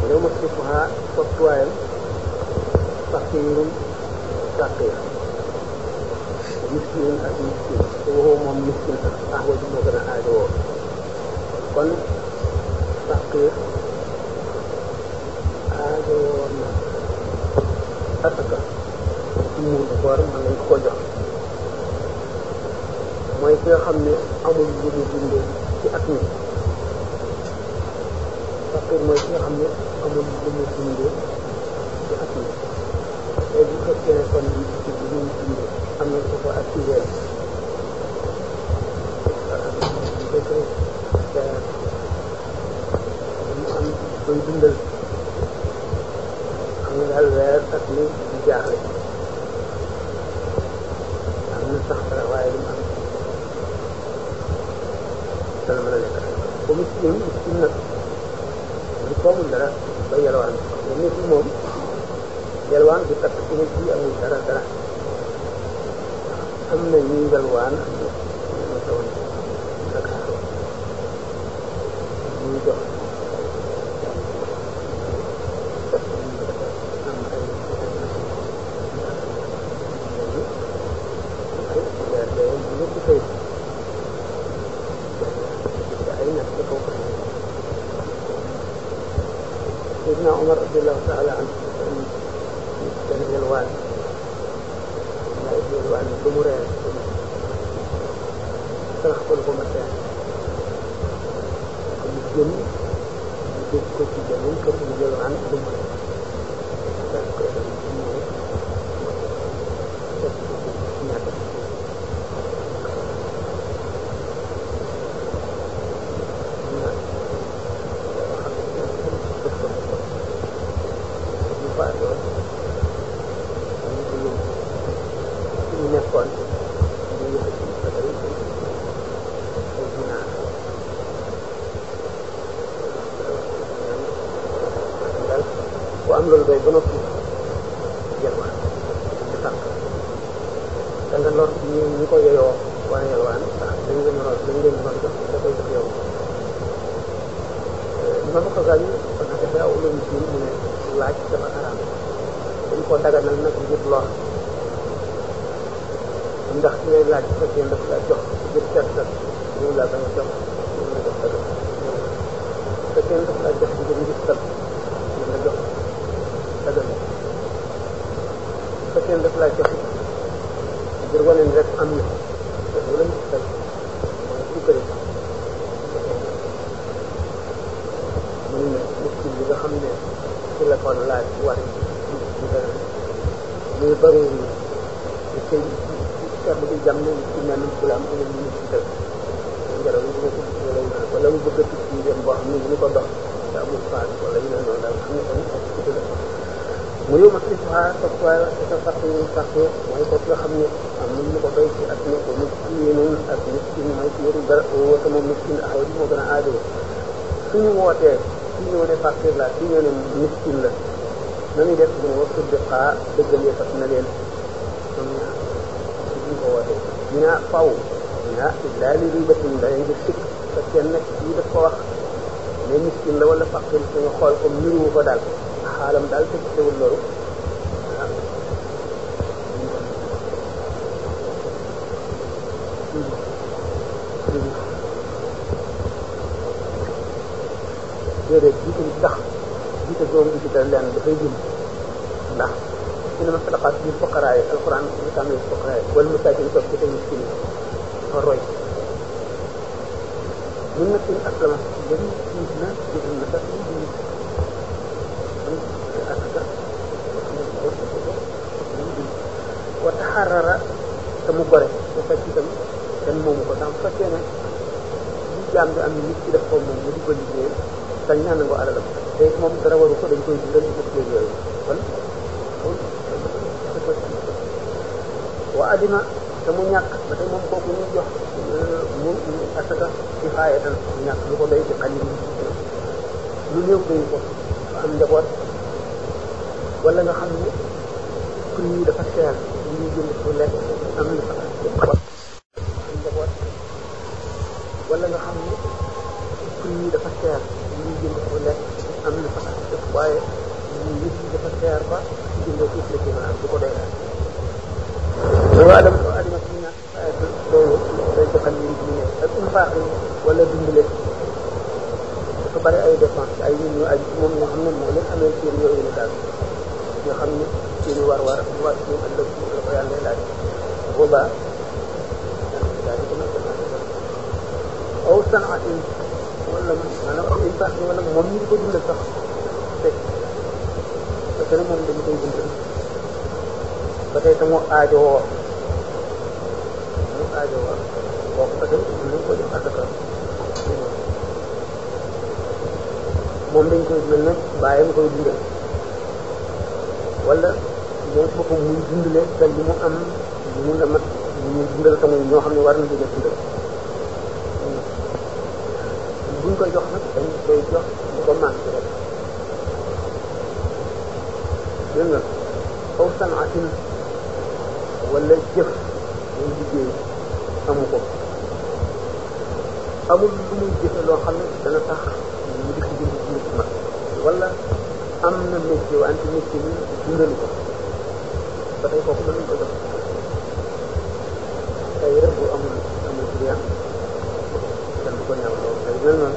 yow ma sifuha soptuwaayam faqiirun faqiir miskin ak miskin te waxoo moom miskin sax axwa ji moo gën a aajowoo kon faqiir aajowoo na asaka ci muur bu koor mën nañ ko jox mooy ki nga xam ne amul lu mu dundee ci at mi faqiir mooy ki nga xam ne amul lu mu dundee ci at mi léegi bu fekkee ne kon li ci lu mu dundee am na ko ko activé mu am koy dundal xam nga daal weer ak ni di jaaxle am na sax dara waaye lu mu am dana mën a lekk ba miskin miskin nag lu toomul dara ba yalwaan ba nit moom yalwaan du takk ci nit bi amul dara dara am na ñuy yalwaan am na ñu tawoon Dakar ñuy jox am ay weer de bu ñëpp fay ay nag ci kaw ko Seydina Omar radiallahu taala anhu dana yalwaan waaye yalwaan ba mu reer sarax ko lu ko ma teen mu jëm mu dégg ko ci beneen kër mu yalwaan lu mu reer daal koy dem ci ñëw def ko ci ñaata faatoo ñu ko yóbbu ci ñu nekkoon ñu yëkkati ba tey ay ginaar daal bu am loolu doy ba noppi yalwaan di sànq da nga lor ñi ñi ko yeyoo war a yalwaan ndax dañ leen lor dañ leen lor jox da koy jox yow ma ma ko gaañu parce que dafa aw loolu ci mu ne laaj dafa araam dañ ko daganal nag ngir lor ndax ci ngay laaj bu fekkee daf la jox ngir set set ñu la bañ a jox ñu la jox dagan bu fekkee daf la jox ngir ngir set ñu la jox dagan bu fekkee daf la jox ngir wane ni rek am na te bu la nit fay mooy sukkari mën na miskin bi nga xam ne ci la kon laaj war ci dara muy bëri ni ci seetlu bi jam ne ci mel bu la am ko ñu ci def ngelaw li dina ko gis wala ñu wala mu bëgg a tukki dem boo xam ne ñu ko dox te amul faat wala ñu ne noonu daal xam ne tamit ak ci la mu yow ma si fa topp waaye sa fàq yi fàq mooy ko nga xam ne am nañ ñu ko doy ci at mi ko miskin ak miskin mooy ci yoru dara woote moom miskin aw di moo gën a aajo suñu wootee ci ñëw ne fàqir la ci ñëw ne miskin la na ñuy def mu ne wax tudde xaa dëggalee fas na leen ñoom ñaar ci buñ ko wootee ñu ne faw ñu ne illaa li ribatin da ngeen di sikk fekkee nag kii daf ko wax ne miskin la wala fàqir suñu xool ko niruwu ko daal xaalam daal te teewul loolu ah déedéet jiite bi tax jiite boobu jiite leen dafay jëm ndax inama sadaqaat bil fuqaraa yi alquran ñu tàmm bil fuqaraa yi wala masaakin toog ci tamit miskin dafa roy mun na sin aslama dem gis na gis na sax ñu asaka wa taxarara te mu gore bu fekk itam kenn moomu ko ndax bu fekkee ne li jaam bi am nit ki def ko moom mu di ko liggéey sañ naa nangu alalam te moom dara waru ko dañ koy dundal ci dëkk yooyu kon wa adima te mu ñàkk ba tey moom kooku ñu jox mu asaka ci xaaye tan ñàkk lu ko doy ci xañ lu néew doyu ko dafa am njaboot wala nga xam ne prix yi dafa cher li ñuy jënd pour lekk am na fa am njaboot wala nga xam ne prix yi dafa cher li ñuy jënd pour lekk am na fa waaye nit ñi dafa seer ba ci jëndee suuf la ci mën a am du ko doy daal loolu adam adama si ñàkk ayat loolu day joxal yi ñu ne ak infaax yi wala dimbale dafa bari ay dépense ay nit ñu aju moom ñoo xam ne moo leen amee seen yooyu la daal ñoo xam ne seen i war war war ci ëllëg la ko yàlla laaj boobaa daal di ko mën aw sanaatin wala maanaam aw infaax yi wala moom ñu di ko dundal sax fekk parce que moom dañu koy dundal ba tey te mu aajowoo mu aajowoo kooku ba tey mën nañ ko jox asaka moom dañ koy mel ne bàyyam koy dundal wala moom boppam muy dundale te li mu am mu la mat ñu dundal te muy ñoo xam ne war na dina dundal buñ koy jox nag dañ koy jox bu ko manqué rek dégg nga aw sanaatin wala jëf muy liggéey amu ko amul lu muy jëfe loo xam ne dana tax mu di ko jënd nit ma wala am na métier wante métier bi dundalu ko ba tey kooku mën nañ ko jox tey rek bu amul amul client kenn du ko ñaaw loolu tey mel noonu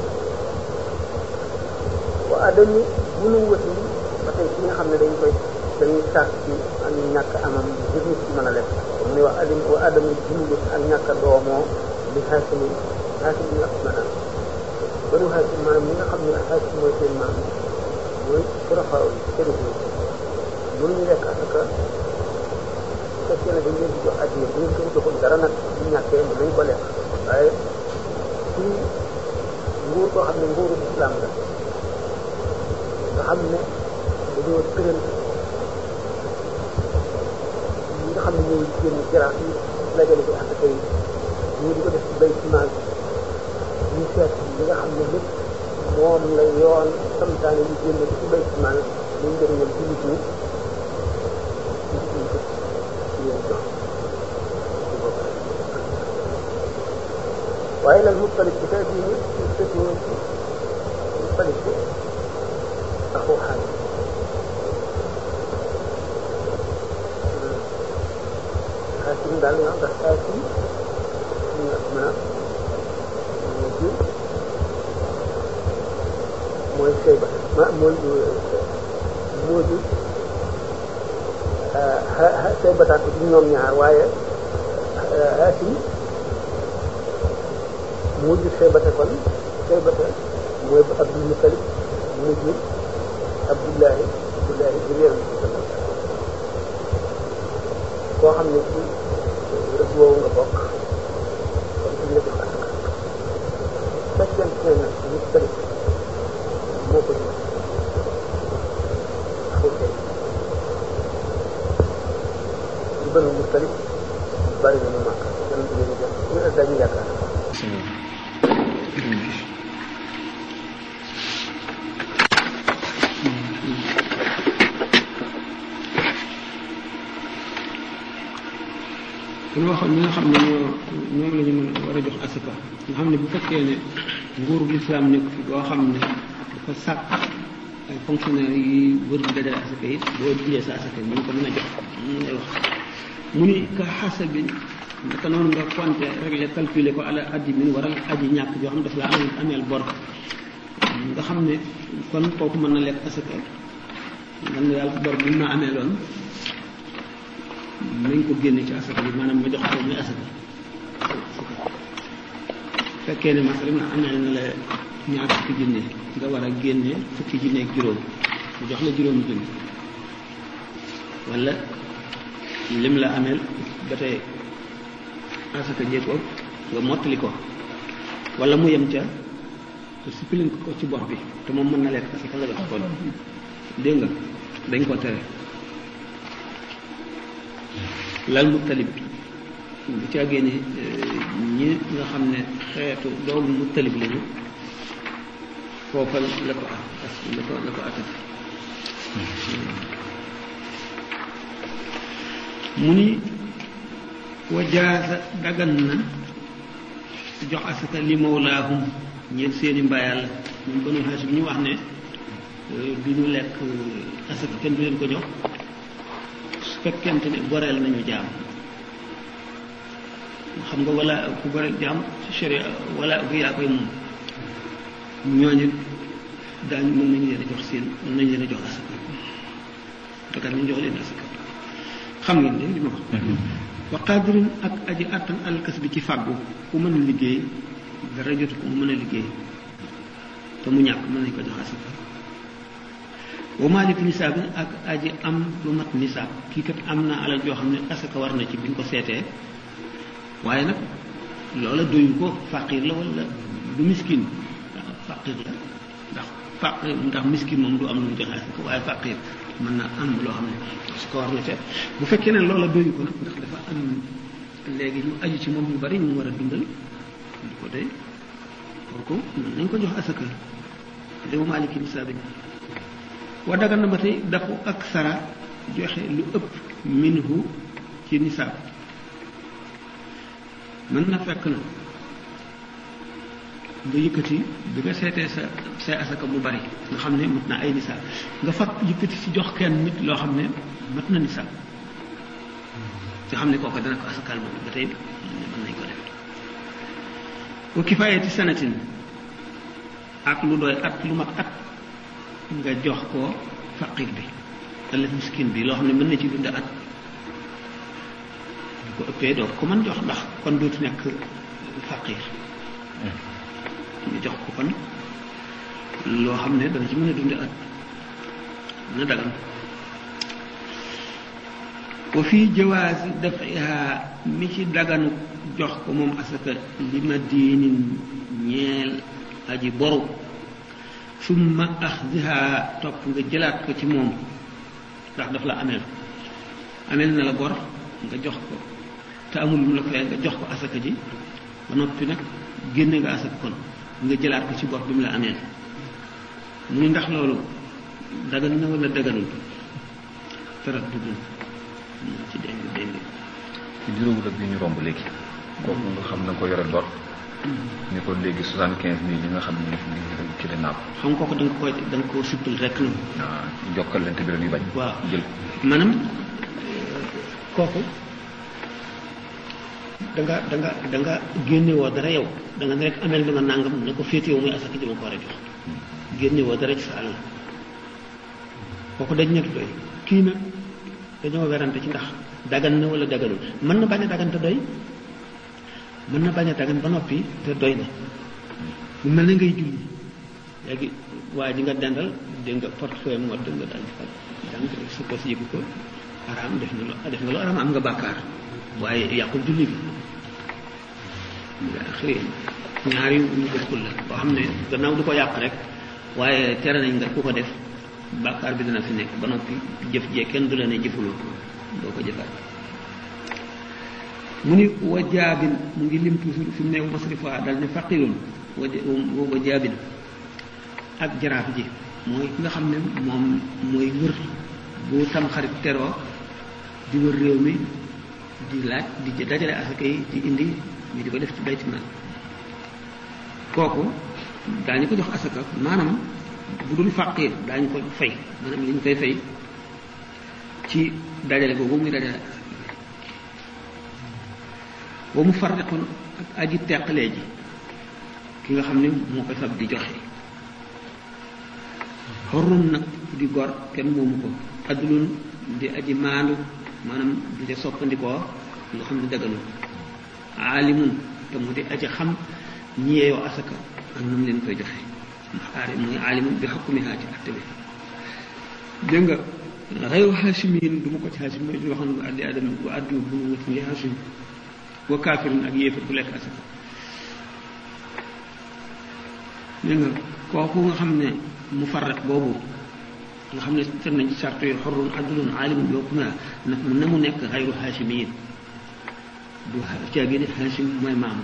wa adami bu nu wëti ba tey ki nga xam ne dañ koy dañuy sàkk ci ak ñàkk amam ngir nit ci mën a lekk mu ne wa adam wa adami bu nu wëti ak ñàkk a doomoo li xaasimi xaasimi ak maanaam banu xaasim maanaam ñi nga xam ne xaasim mooy seen maam mooy surafaaw yi sëriñ yi mënuñu lekk asaka su fekkee ne dañ leen di jox addiya bu ngeen ko joxul dara nag bu ñàkkee mën nañ ko lekk waaye ci nguur koo xam ne nguuru islam la nga xam ne dañoo tëral ñi nga xam ne ñooy génn jaraaf yi dajale ko asaka yi ñu di ko def ci bay ciment ñu seet li nga xam ne lépp moom la yoon samtaane ñu génn ko ci bay ciment muy njëriñal jullit ñi ñu ko yéen jox waaye nag mutalib bi tey bii ñu sëtoo ci mutalib bi axu xaalis xaasim daal nga ndax xaasim ñu nga mën a moo jur mooy sëy ba ma mooy moo jur sëy bataat ko ci ñoom ñaar waaye xaasim mu jur Seybata kon Seybata mooy Abdul Mutalib mu jur Abdullahi Abdullahi jur Yonent bi sallallahu alayhi wasallam koo xam ne ci rëbb woowu nga bokk kon ci la jox asaka fekkente ne nag Mutalib moo ko jur xawtee ñu bëri Mutalib bari na mu màgg Yonent bi ñu jox ñu dañu yaakaar kon waxoon ñi nga xam ne ñoo ñoom la ñu mën war a jox asaka nga xam ne bu fekkee ne nguuru lislaam nekk fi boo xam ne dafa sàkk ay fonctionnaires yi wër di dajale asaka yi boo dindee sa asaka yi ñu ko mën a jox mu ngay wax mu ni ka xasabin naka noonu nga compter régler calculer ko ala addi min waral aji ñàkk joo xam daf la ameel ameel bor nga xam ne kon kooku mën na lekk asaka man na yàlla bor bi ma amee loon nañ ko génne ci asaka bi maanaam ma jox ko muy asaka fekkee ne masalan na ameel na la ñaar fukki junne nga war a génne fukki junne ak juróom mu jox la juróomi junne wala lim la ameel ba tey asaka jéego nga mottali ko wala mu yem ca te suppilin ko ci bor bi te moom mën na lekk asaka nga jox ko dégg nga dañ ko tere lal mu talib bu ci àggee ni ñi nga xam ne xeetu doomu mu talib lañu foofa la ko at la ko la ko atat mu ni wajaasa dagan na jox asaka li mawlaahum ñeent seeni mbayal ñun banu xaas bi ñu wax ne bi ñu lekk asaka kenn du leen ko jox su fekkente ne goreel nañu jaam xam nga wala ku goreel jaam ci sharia wala bu yaa koy moom ñooñu daañu mën nañu leen a jox seen mën nañu leen a jox asaka dakat ñu jox leen asaka xam ngeen ne li ma wax wa qadirin ak aji attan alkas bi ci fàggu ku mën a liggéey dara jotu ko mu mën a liggéey te mu ñàkk mën nañ ko jox asaka wa malik nisaab ak aji am lu mat nisaab kii kat am na alal joo xam ne asaka war na ci bi ñu ko seetee waaye nag loola doyu ko faqir la wala du miskin waaw faqir la ndax faqir ndax miskin moom du am lu mu joxe asaka waaye faqir mën na am loo xam ne su ko war na ca bu fekkee ne loola doyu ko nag ndax dafa am léegi ñu aju ci moom ñu bari ñu war a dundal di ko doy kooku mën nañ ko jox asaka li wa maaliki nisaabin wa dagan na ba tey dafu ak sara joxe lu ëpp minhu ci nisaab mën na fekk na nga yëkkati bi nga seetee sa say asaka mu bari nga xam ne mat na ay nisaab nga fat yëkkati ci jox kenn nit loo xam ne mat na nisaab nga xam ne kooku dana ko asakaal moom ba tey mën nañ ko def wa kifaayati sanatin ak lu doy at lu mat at nga jox ko faqir bi wala miskin bi loo xam ne mën na ci dund at bu ko ëppee doo ko mën jox ndax kon dootu nekk faqir ñu jox ko kon loo xam ne dana ci mën a dund at na dagan wa fii jawaasi dafiha mi ci daganu jox ko moom asaka li ma diinin ñeel aji boru summa axdiha topp nga jëlaat ko ci moom ndax daf la ameel ameel na la bor nga jox ko te amul lu mu la fay nga jox ko asaka ji ba noppi nag génne nga asaka kon nga jëlaat ko ci bor bi mu la ameel mu ni ndax loolu dagan na wala daganul tarat dugul ci déng déng ci juróomu dëkk bi ñu romb léegi kooku nga xam na ko yore bor ni ko léegi soixante quinze mille yi nga xam ne ni ci la naab xam nga kooku da nga koy da nga koo suppal rek la ah jokkalante bi la ñuy bañ waaw jël maanaam kooku da nga da nga da nga génne woo dara yow da nga ne rek amel na ma nangam na ko féetewoo muy asaka ji ma ko war a jox génne woo dara ci sa alal kooku dañ ñett doy kii nag dañoo werante ci ndax dagan na wala daganul mën na bañ a dagan te doy mën na bañ a dagan ba noppi te doy na mu mel na ngay julli léegi waa ji nga dendal dégg nga portefeuille mu wadd nga daal di fal dang sa ko si yëgu ko araam def na lu def nga lu araam am nga bàkkaar waaye yàqul julli bi xëy ñaari ñu bokkul la boo xam ne gannaaw du ko yàq rek waaye tere nañ nga ku ko def bàkkaar bi dana fi nekk ba noppi jëf jee kenn du la ne jëfuloo doo ko jëfaat mu ni wa jaabin mu ngi lim toujours fi mu ne masrifa dal ne faqirun wa wa jaabin ak jaraaf ji mooy ki nga xam ne moom mooy wër bu tam xarit teroo di wër réew mi di laaj di dajale asaka yi di indi ñu di ko def ci bayti maal kooku daañu ko jox asaka maanaam bu dul faqir daañu ko fay maanaam li ñu koy fay ci dajale boobu muy dajale wa mu farriqun ak aji teqalee ji ki nga xam ne moo koy fab di joxe xorrum nag di gor kenn moomu ko addulun di aji maandu maanaam di ca soppandikoo nga xam ne daganul aalimun te mu di aji xam ñeeyoo asaka ak nu mu leen koy joxe ndax aari muy aalimun bi xukmihaa ci atte bi dégg nga xayru haashimiin du ma ko ci haashim mooy li waxoon wa addi adam wa addi bu mu wut li haashim wa kaafirin ak yéefar bu lekk asaka dégg nga kooku nga xam ne mu farraq boobu nga xam ne teg nañ ci sarto yi xorrun adlun aalimun bi hukmihaa nag mu na mu nekk xayru haashimiin du caagi ne haashim mooy maam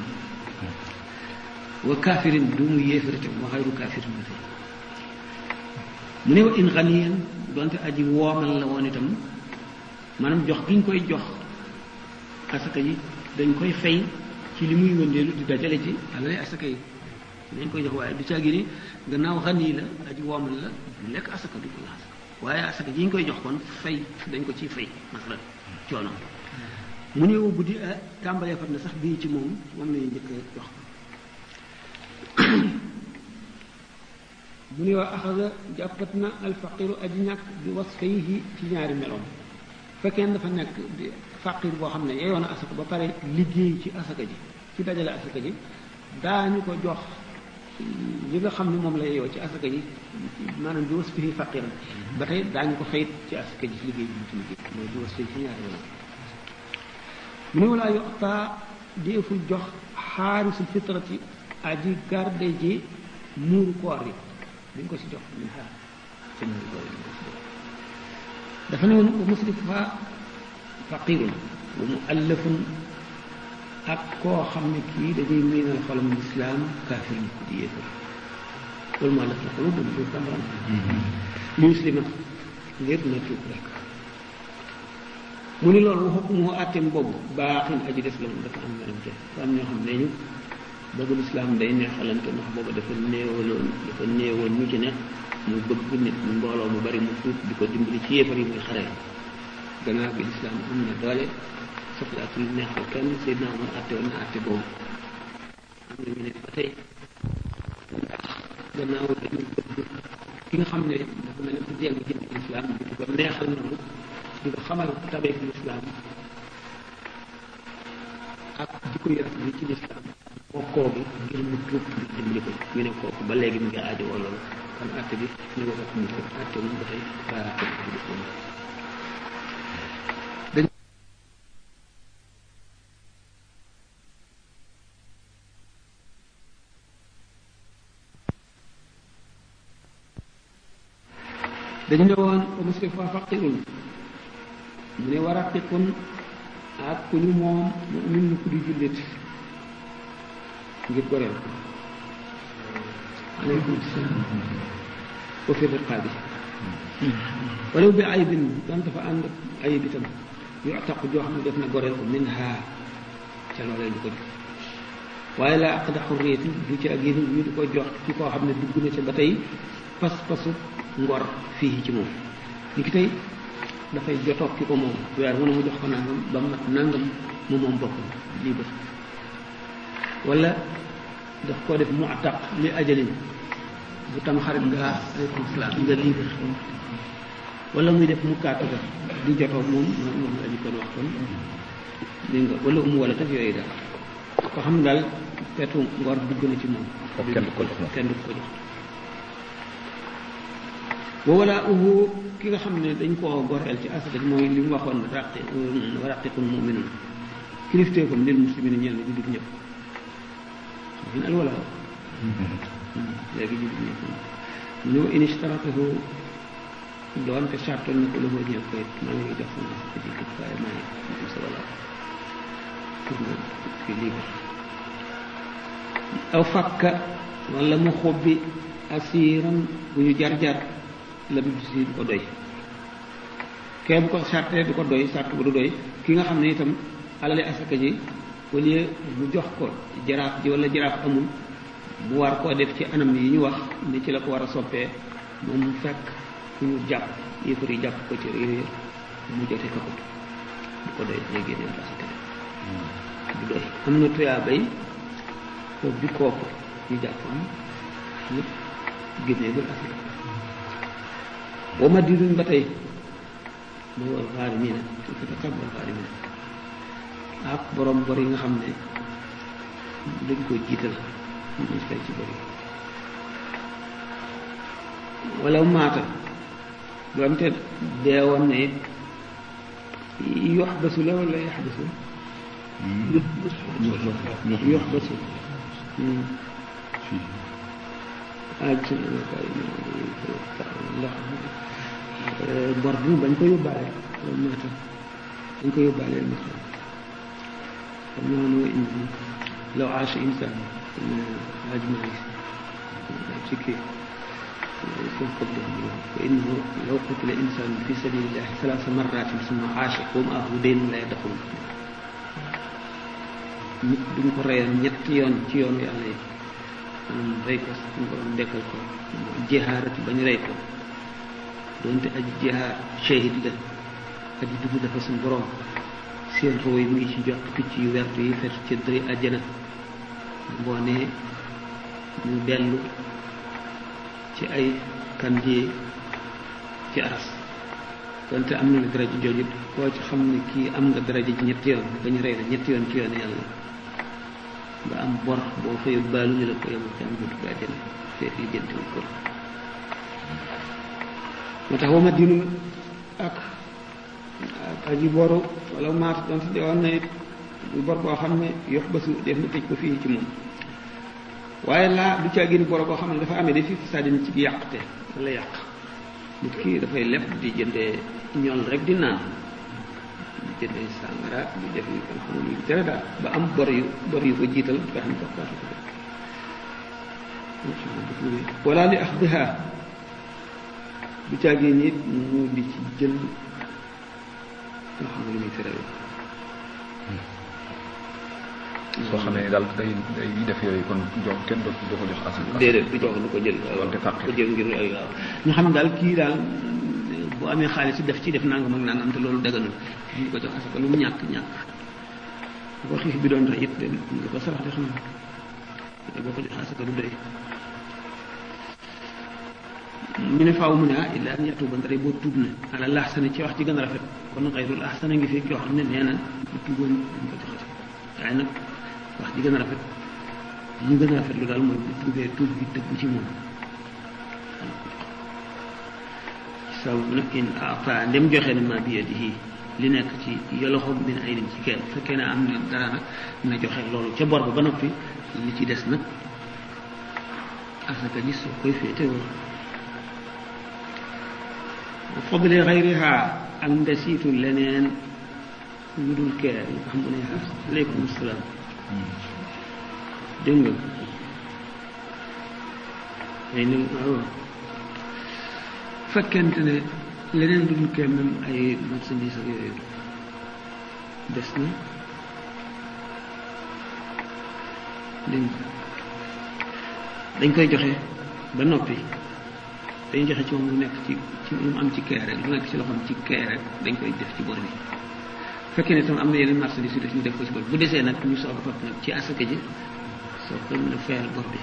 wa kaafirin du mu yéefar itam wa xayru kaafirin ba tey mu ne wa in ganiyan donte aji woomal la woon itam maanaam jox gi ñu koy jox asaka yi dañ koy fay ci li muy wëndeelu di dajale ci alale asaka yi dañ koy jox waaye du caagi ni gannaaw xan yi la aji woomal la du lekk asaka du ko asaka waaye asaka ji ñu koy jox kon fay dañ ko ciy fay masalan coono mu ne bu di tàmbalee fat na sax bii ci moom moom lañuy njëkk jox mu ne waa axasa jàppat na alfaqiru aji ñàkk bi wasfayhi ci ñaari meloom fekkee dafa nekk di faqir boo xam ne yeyoon na asaka ba pare liggéey ci asaka ji ci dajale asaka ji daañu ko jox li nga xam ne moom la yeyoo ci asaka ji maanaam bi wasfihi faqiran ba tey daañu ko fayit ci asaka ji ci liggéey bi mu ci liggéey mooy bi wasfihi ci ñaari meloom mu ne walaa yoxtaa deeful jox xaarisul fitrati aji garde ji muuru koor yi duñ ko si jox min xaar ci muuru koor yi duñ ko si jox dafa ne woon wa musrifa faqirun wa muallafun ak koo xam ne kii dañuy miinal xolam lislaam kaafir ñu ko di yéefar loolu moo laf la xolu bu du tàmbaram li muslima ngir na tuub rek mu ni loolu waxu moo àtteem boobu baaxin aji des la moom dafa am werante dafa am ñoo xam ne ñu bëgg lislaam day neexalante ndax booba dafa néewaloon dafa néewoon ñu ci ne mu bëgg nit mu mbooloo mu bari mu tuub di ko dimbali ci yéefar yi muy xare gannaaw bi lislaam am na doole soxlaatul neexal kenn Seydina Omar àtte woon na àtte boobu am na ñu ne ba tey ndax gannaaw dañu bëgg ki nga xam ne dafa mel ne ku jeng jëm ci lislaam bi di ko neexal noonu di ko xamal tabeek lislaam ak di ko yëf li ci lislaam bokkoo gi ngir mu tuub ngir dimbali ko ñu ne kooku ba léegi mu ngi aajo woo loolu kon àtte bi ñu ko fekk mu ko àtte moom ba tey baa àtte bi di ko dañu ne woon wa musrifa faqirun mu ne war a tiqun ak ku ñu moom mu'min ku di jullit ngir goreel ko aleykum salaam wa fi riqaabi walaw bi aybin doon dafa ànd ayib itam yu taq joo xam ne def na goreel ko min ha ca loolee ñu ko jox waaye laa aqda xurriyati du ci ak yéen ñu di ko jox ci koo xam ne dugg na ca ba tey pas pasu ngor fii ci moom li ki tey dafay jotoog ki ko moom weer mu ne mu jox ko nangam ba mu mat nangam mu moom boppam lii ba wala daf koo def mu attaq li ajalin bu tam xarit nga aleykum salaam nga libre wala muy def mu kaataba di jotoog moom moom la ñu kon wax kon dégg nga wala umu wala taf yooyu daal ko xam ne daal feetu ngor dugg na ci moom kooku kenn du ko jox moom kenn du ko jox wa wala uhu ki nga xam ne dañ koo goreel ci asaka mooy li mu waxoon raqi wa raqiqun muminun kilifteefam lil muslimina ñeel na jullit ñëpp min al wala léegi jullit ñëpp mu ne wa in ishtaratahu doonte sartoon na ko la moo ñëw koy maa ngi jox sama asaka ji kat waaye maa ngi am sa wala pour nga fi libre aw fakka wala mu xobbi asiiran bu ñu jar-jar la du si du ko doy kee bu ko sartee du ko doy sart bu du doy ki nga xam ne itam alali asaka ji au lieu mu jox ko jaraaf ji wala jaraaf amul mu war koo def ci anam yi ñu wax ni ci la ko war a soppee moom mu fekk fu ñu jàpp yëfar yi jàpp ko ci réer mu jote ko ko du ko doy day génne asaka du doy am na tuyaa bay foofu bi kooku ñu jàpp am ñëpp génneegul asaka wa madidun ba tey mooy wal xaarimina fi kitab wal xaarimina ak borom bor yi nga xam ne dañ ko jiital ñu fay ci bor yi wala maata doonte deewoon ne it yox basu la wala yax basu yox basu aj ndax bor bi bañ ko yóbbaale loolu moo tax dañ ko yóbbaale ma xam xam naa noo indi law aasha insaan aj maay ci kii soo ko def fa innahu law qutila insaan fi sabilillahi salaasa marratin summa aasha wa maahu daynun la yadxul nit duñ ko reyoon ñetti yoon ci yoonu yàlla yi maanaam rey ko suñu borom dekkal ko jihaarati bañ rey ko doonte aji jihaar shahid la aji dugg dafa suñu borom seen roo yi mu ngi ci jot picc yu wert yi fet ci dëri àjjana ngoonee ñu dellu ci ay kandie ci aras donte am na la daraja jooju koo ci xam ne kii am nga daraja ci ñetti yoon ba ñu rey la ñetti yoon ci yoon yàlla nga am bor boo fayul baalu ñu la ko yemul ci am buntu ba àjjana feet yi jëntiwul ko moo tax wama dinu ak ak aji boru wala maat donte de woon na it bu bor boo xam ne yox basu def na tëj ko fii ci moom waaye laa du caa génn boro boo xam ne dafa amee da fi fasadin ci yàqte wala yàq nit ki dafay lepp di jëndee ñool rek di naan di jëndee sàngara di def yu kenn xamul yu tere daal ba am bor yu bor yu ko jiital nga xam ko faatu ko def wala li axdiha du caa génn it mu di ci jël nga xam ne lu muy tere soo xamee ni daal day day def yooyu kon jox kenn doo doo ko jox asaka déedéet du jox du ko jël wante fàq ko jël ngir ay waaw ñu xam ne daal kii daal bu amee xaalis def ci def nangam ak nangam te loolu daganul ñu ko jox asaka lu mu ñàkk ñàkk bu ko xiif bi doon rey it nga ko sarax de xam ne boo ko jox asaka du doy ñu ne faaw mu ne ah illa an yatuuba ndare boo tuub na ala laxsana ci wax ci gën a rafet kon xayrul ahsana ngi fi yoo xam ne nee na bu tuuboon dañ ko joxati waaye nag wax ji gën a rafet li gën a rafet lu daal mooy bu tuubee tuub bi tëggu ci moom sababu nag in ata ndem joxe na ma bi yadihi li nekk ci yoloxo min ay nim ci kenn fekkee ne am na dara nag na joxe loolu ca bor ba ba noppi li ci des nag asaka ji soo koy féetewoo fadli xayriha ak ndesiitu leneen lu dul keer yi nga xam ne aleykum salaam dégg nga ay ni waaw fekkente ne leneen lu dul keer même ay marchandise ak yooyu des na dégg nga dañ koy joxe ba noppi dañuy joxe ci moom lu nekk ci ci lu mu am ci keer rek lu nekk ci loxoom ci keer rek dañ koy def ci bor bi fekkee ne tam am na yeneen marchandise yu def ñu def ko ci bor bu desee nag ñu soog a fab nag ci asaka ji soo koy mën a fayal bor bi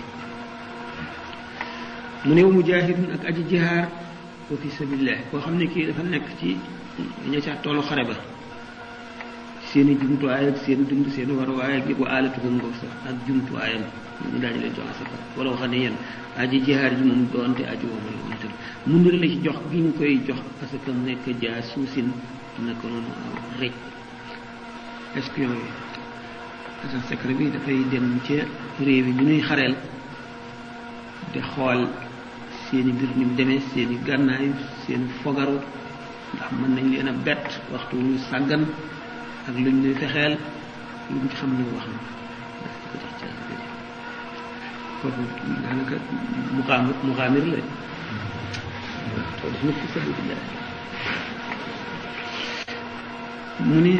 mu ne wa mujaahidun ak aji jihaar wa fi sabilillah koo xam ne kii dafa nekk ci ña ca toolu xare ba seen i jumtuwaay ak seen dund seen waruwaay ak yëpp wa aalatuhum ngoog sax ak jumtuwaayam ñu daal di leen jox asaka wala wax ne yéen aji jihaar ji moom doonte aji womal wamatal mun na la ci jox gi ñu koy jox parce que mu nekk jaa suusin naka noonu rëj espion yi agent secret bi dafay dem ca réew yi ñu nuy xareel di xool seeni mbir ñu demee seeni gànnaay seeni fogaru ndax mën nañ leen a bett waxtu ñu sàggan ak luñ ñuy fexeel lu ñu ci xam ne wax na daf ko jox ci foofu daanaka muqaamir muqaamir la to def na fi sabilillah mu ne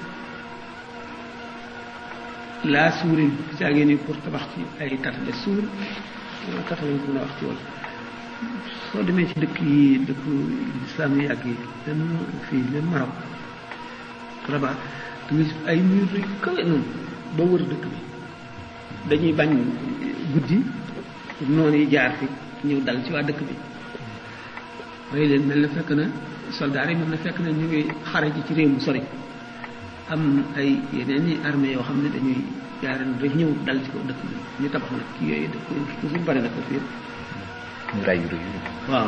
laa suurin caagee ni pour tabax ci ay tatale suur tata lañ ko mën a wax ci wàll soo demee ci dëkk yi dëkk islam yi yàgg yi même fii même Maroc Rabat da nga gis ay mur yu kawe noonu ba wër dëkk bi dañuy bañ guddi noonu yi jaar fi ñëw dal ci waa dëkk bi rey leen mel na fekk na soldaar yi mel na fekk na ñu ngi xare ji ci réew mu sori am ay yeneen i armée yoo xam ne dañuy jaareen rek ñëw dal ci kaw dëkk bi ñu tabax nag kii yooyu dëkk toujours bari na ko fii ñu ray yu rëy waaw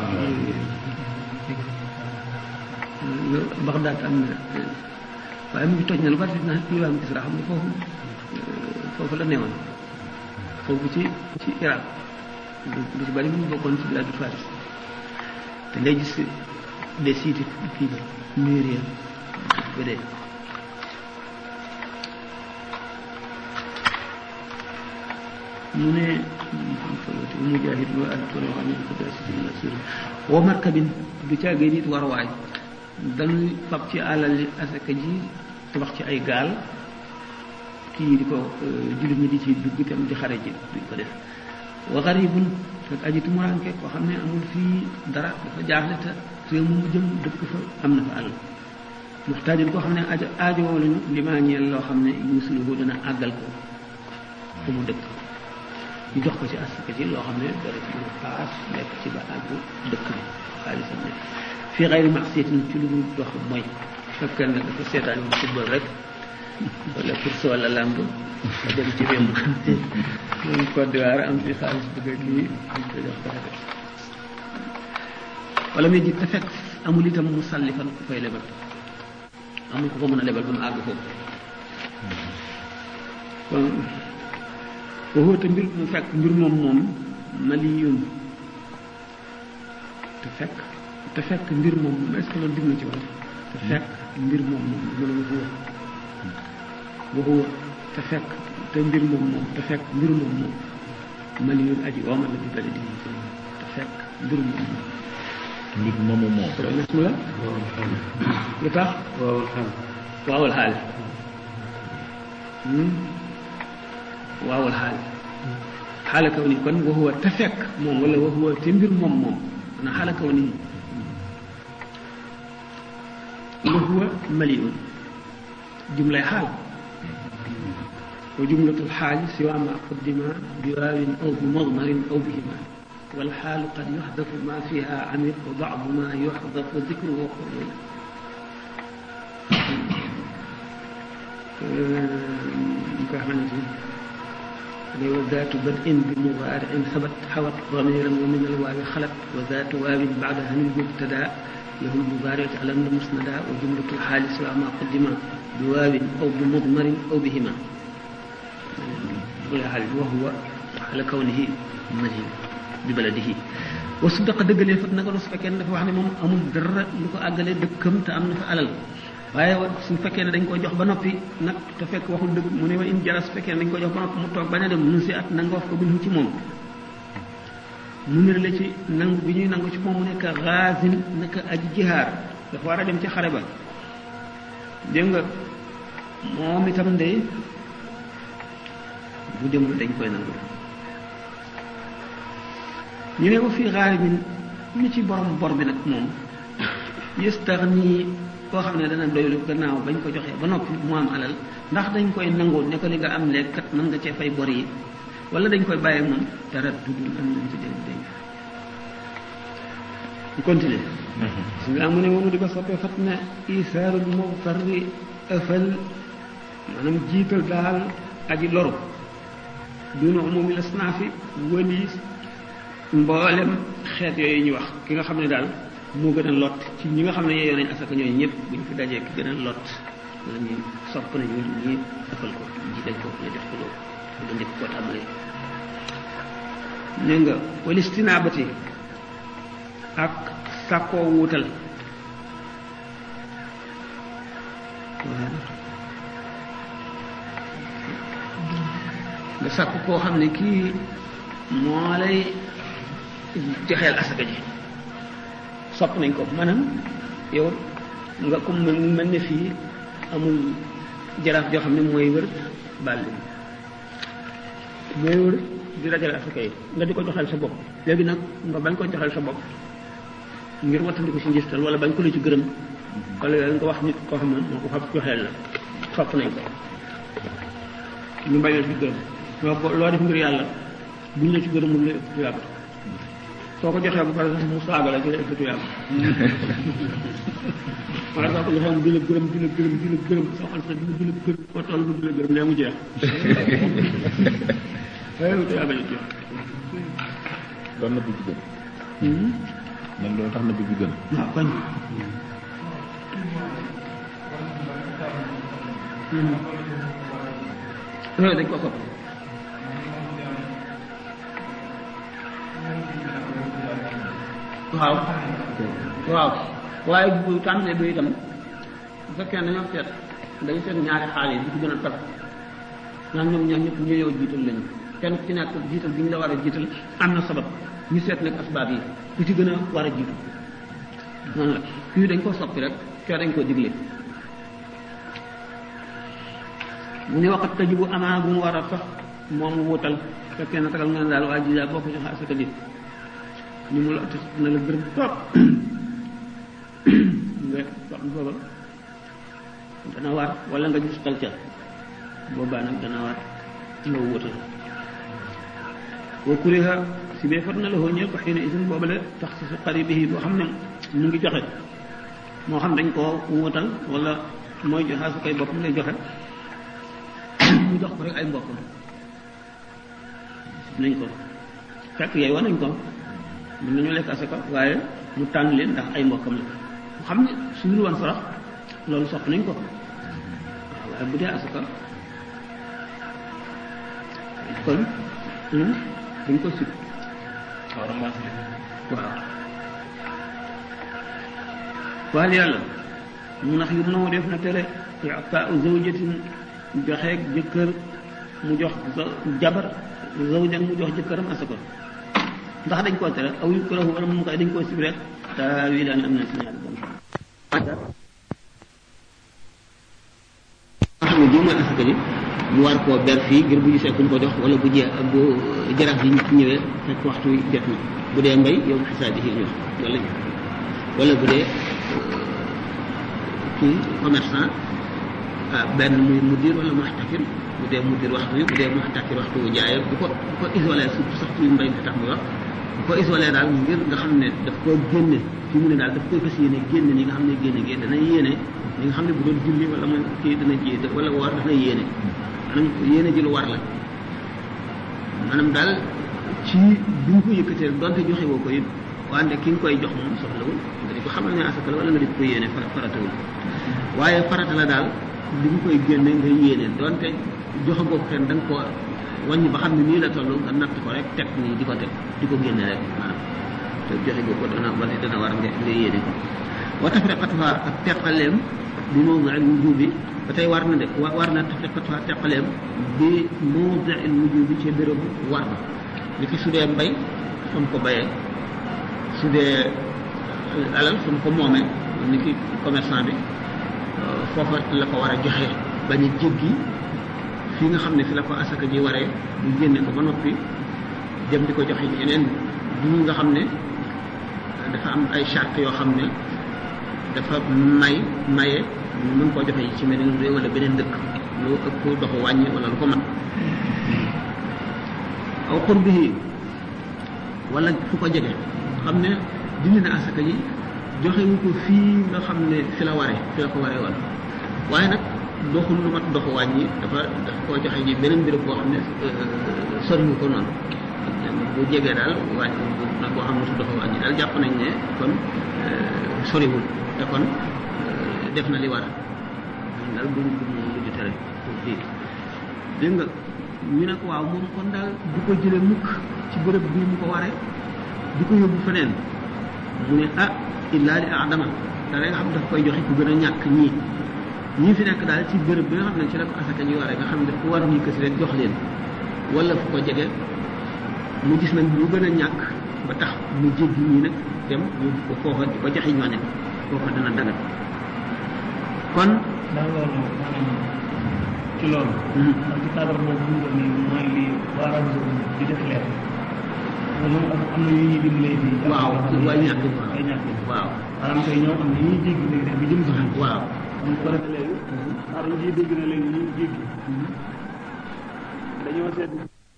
Bagdad am na waaye mu ngi toj na lu bari na diwaan Kisra xam ne foofu foofu la newoon foofu ci ci Irak lu ci bari mu ngi bokkoon ci biladu Faris te ngay gis des sites kii ba mur ya ba dee mu ne mujahid wa altono xam ne ko dasiina suri wa markabin du caagee nit warwaay dañuy fab ci alal li asaka ji tabax ci ay gaal kii di ko jullit ñi di ci dugg itam di xare ji duñ ko def wa garibun ak aji tumuranke koo xam ne amul fii dara dafa jaaxle te réew mu mu jëm dëkk fa am na fa àll muxtaajin koo xam ne aajo aajowoo lañu li maa ñeel loo xam ne yuusuluhu dana àggal ko fu mu dëkk ñu jox ko ci asaka ci loo xam ne dara ci mën a paas lekk ci ba àgg dëkk bi xaalisam ne fii xayri masiyatin ci lu dul dox mooy fekkee ne dafa seetaan yi football rek wala course wala lamb nga dem ci réew moom Côte d'Ivoire am fi xaalis bëgg ak lii dañ ko jox ko rek wala muy ji te fekk amul itam mu sàlli fan ku koy lebal amul ko ko mën a lebal ba mu àgg foofu kon waxoo te mbir mu fekk mbir moom moom maliyun te fekk te fekk mbir moom moom est-ce que loolu dig na ci wàll te fekk mbir moom moom mën a waxuwa waxuwa te fekk te mbir moom moom te fekk mbir moom moom maliyun aji woomal la bi bale di te fekk mbir moom moom mbir moomu moom bismillah lu tax waawul xam waawul xaali waawul xaali xaala kaw ni kon waxuwa te fekk moom wala waxuwa te mbir moom moom na xaala kaw ni waxuwa maliun jumlay xaal wa jumlatul xaali siwa ma qaddima bi waawin aw bi mudmarin aw bihima والحال قد يحذف ما فيها عميق وبعض ما يحذف ذكره وقوله nga xamante ni wa zaatu bad'in bi mubaari'in sabat xawat damiran wa min alwaawi xalat wa zaatu waawin ba'daha min mubtada lahu almubaari'u alam na musnada wa jumlatu alxaali siwa ma qaddima bi waawin aw bi mudmarin aw bihima wa huwa ala kawnihi madin bi baladihi wa su daqa dëggalee fa naka su fekkee ne dafa wax ne moom amul dara lu ko àggalee dëkkam te am na fa alal waaye su fekkee ne dañ ko jox ba noppi nag te fekk waxul dëgg mu ne wa in jara su fekkee ne dañ ko jox ba noppi mu toog bañ a dem nu si at nanga wax ko bi ci moom mu nir la ci nangu bi ñuy nangu ci moom mu nekk xaasin naka aji jihaar dafa war a dem ci xare ba dégg nga moom itam de bu demul dañ koy nangu ñu ne ko fii xaaribin ñu ci borom bor bi nag moom yëstaxni koo xam ne dana doylu gannaaw bañ ko joxee ba noppi mu am alal ndax dañ koy nangoo ne ko li nga am léegi kat mën nga cee fay bor yi wala dañ koy bàyyi moom dara dudul am nañ ci dégg dégg ñu continuer su nga mu ne moom di ko soppee fat na isaarul muxtarri ëfal maanaam jiital daal aji loru duna umumi lasnaafi wëliis mboolem xeet yooyu ñu wax ki nga xam ne daal moo gën a lot ci ñi nga xam ne yeeyoo nañ asaka ñooyu ñëpp buñ fi dajee ki gën a lot la ñuy sopp nañu ñi defal ko jiital ko ñu def ko loolu nga njëkk koo tàmbalee nee nga walistinaabati ak sàkkoo wuutal nga sàkk koo xam ne kii moo lay joxeel asaka ji sopp nañ ko maanaam yow nga comme mel ne fii amul jaraaf joo xam ne mooy wër bàlli mooy wër di dajale asaka yi nga di ko joxeel sa bopp léegi nag nga bañ ko joxeel sa bopp ngir wattandiku si njistal wala bañ ko la ci gërëm wala yooyu nga wax nit koo xam ne moo ko fab joxeel la sopp nañ ko ñu bañ la ci gërëm loo ko loo def ngir yàlla buñ la ci gërëmul la ëpp yàlla soo ko joxee bu pare sax mu saaga la ci la ëpp yàlla wala soo ko joxee di la gërëm di la gërëm di la gërëm soo xol sax di la gërëm foo toll di la gërëm lee mu jeex waaye ëpp yàlla ñu jeex doon na bëgg gën man loolu tax na bëgg gën waaw kañ yooyu dañ ko sopp waaw waaw waaye bu tàmbalee bi itam bu fekkee ne dañoo seet dañu seet ñaari xaal yi bi ci gën a tar naan ñoom ñaar ñëpp ñu ñëw jiital lañu kenn ku ci nekk jiital bi ñu la war a jiital am na sabab ñu seet nag asbaab yi ku ci gën a war a jiitu noonu la fii dañ ko soppi rek kee dañ koo digle mu ne waxat tajibu amaa bu mu war a sax moom wutal fekkee na tagal nga ne daal waa ji daal boo ko joxe asaka nit ni mu la te na la gërëm trop nga wax booba dana war wala nga gis xel ca boobaa nag dana war nga wutal wa kuriha si bee fat na la ñeel ko xëy na isin boobale tax si su qaribihi boo xam ne mu ngi joxe moo xam dañ koo wutal wala mooy joxe su koy boppam lay joxe mu jox ko rek ay mbokkam nañ ko fekk yey wa nañ ko mën nañu lekk asaka waaye mu tànn leen ndax ay mbokkam la mu xam ne su dul woon sarax loolu sopp nañ ko waaye bu dee asaka kon dañ ko sib waaw waal yàlla mu ndax yu naw def na tere itaa zawjatin joxeeg jëkkër mu jox jabar zawjan mu jox jëkkëram asaka ndax dañ koo tere aw yukrahu wala mu koy dañ koo sib rek taa wii daani am na si ñaari bon nga xam ne bii mooy asaka ji mu war koo ber fii ngir bu gisee kuñ ko jox wala bu jee bu jaraaf yi ñëwee fekk waxtu wi jot na bu dee mbay yow xisaab yi ñu wax wala wala bu dee kii commerçant ah benn muy mudir wala muxtakir bu dee mudir waxtu wi bu dee muxtakir waxtu wu jaayee bu ko bu ko isolé surtout sax ci mbay mi tax muy wax bu ko isolé daal ngir nga xam ne daf koo génne fi mu ne daal daf koy fas yéene génne ni nga xam ne génne gi dana yéene li nga xam ne bu doon julli wala mooy kii dana ji wala woor dana yéene maanaam yéene ji lu war la maanaam daal ci bi nga ko yëkkatee donte joxe woo ko it wante ki nga koy jox moom soxlawul nga di ko xamal ne asaka la wala nga di ko yéene faratawul waaye farata la daal li nga koy génne nga yéene donte joxe boo ko kenn da nga ko wàññi ba xam ne nii la toll nga natt ko rek teg nii di ko teg di ko génne rek maanaam te joxe boo ko dana wala dana war nga nga yéene ko wa tafriqatuha ak teqaleem bi mawdi'il wujubi ba tey war na de war na tafriqatuha teqaleem bi mawdi'il wujubi ci bérébu war na li ki su dee mbay fa mu ko bayee su dee alal fa mu ko moomee ni ki commerçant bi foofa la ko war a joxe bañ a jéggi fii nga xam ne fi la ko asaka ji waree ñu génne ko ba noppi dem di ko joxe yeneen du nga xam ne dafa am ay charte yoo xam ne dafa may maye ñu mën koo joxe ci meneen réew wala beneen dëkk lu ëpp doxu wàññi wala lu ko mat aw qurbihi wala fu ko jege xam ne dindi na asaka ji joxe wu ko fii nga xam ne fi la waree fi la ko waree woon waaye nag doxul lu mat doxu wàññi dafa dafa koo joxe ji beneen béréb boo xam ne soriwu ko noonu bu jegee daal wàññi nag boo xam ne su doxu wàññi daal jàpp nañ ne kon soriwul te kon def na li war daal du du lu ñu tere fii dégg nga ñu ne ko waaw moom kon daal du ko jële mukk ci bërëb bii mu ko waree du ko yóbbu feneen mu ne ah illaa li adama da nga xam daf koy joxe ku gën a ñàkk ñii ñii fi nekk daal ci bërëb bi nga xam ne ci la ko asaka ji waree nga xam ne daf ko war ñii kësi rek jox leen wala fu ko jege mu gis nag ñu gën a ñàkk ba tax mu jéggi ñii nag dem yóbbu ko foofa di ko joxe ñooñu foofa dana dagat kon ndax loolu maanaam ci loolu. ndax ci cadre boobu bu ñu ko nii mooy li waa rajo di def leer. moom am am na yu ñuy dimbalee fii. waaw waaye ñàkk ay ñàkk waaw maanaam tey ñoom am na ñuy jéggi léegi def bi jëm si xel. waaw am ko defee léegi. waaw dañu ciy dégg na léegi ñuy jéggi. dañoo seet.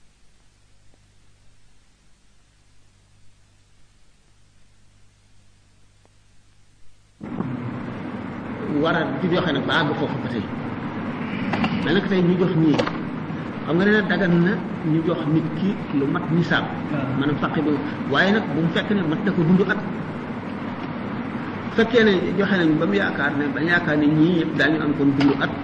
war a di joxe nag ba àgg foofu ba tey mais nag tey ñu jox ñii xam nga ne dagan na ñu jox nit ki lu mat nisaab maanaam faqi bu waaye nag bu mu fekk ne mat na ko dund at fekkee ne joxe nañ ba mu yaakaar ne ba yaakaar ne ñii yëpp daañu am kon dund at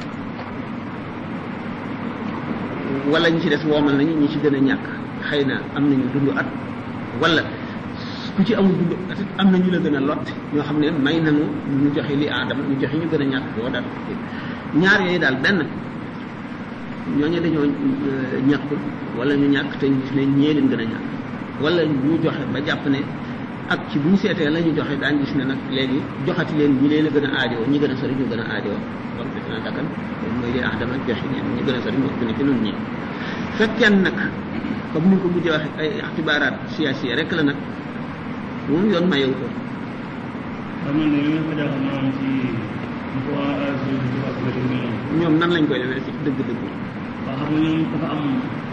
wala ñi ci des woomal nañu ñi ci gën a ñàkk xëy na am nañu dund at wala ku ci amul dund at am na ñu la gën a lot ñoo xam ne may nañu ñu joxe li aadama ñu joxe ñu gën a ñàkk boo daal ñaar yooyu daal benn ñooñu dañoo ñàkkul wala ñu ñàkk te ñu gis ne ñee leen gën a ñàkk wala ñu joxe ba jàpp ne ak ci bu ñu seetee la ñu joxe daañu gis ne nag léegi joxati leen ñi leen a gën a aajowoo ñi gën a sori ñu gën a aajowoo donc def na dakkan mooy li aadama joxe ñeen ñi gën a sori moo gën a ci nun ñi fekkee nag comme ni nga ko mujjee waxee ay ixtibaaraat siyaasiya rek la nag moom yoon mayewu ko xam nga ne li nga ko jaaxal maanaam ci ñu ko waa ASU di wax la yu mel noonu ñoom nan lañ koy defee ci dëgg-dëgg waaw xam nga ñoom dafa am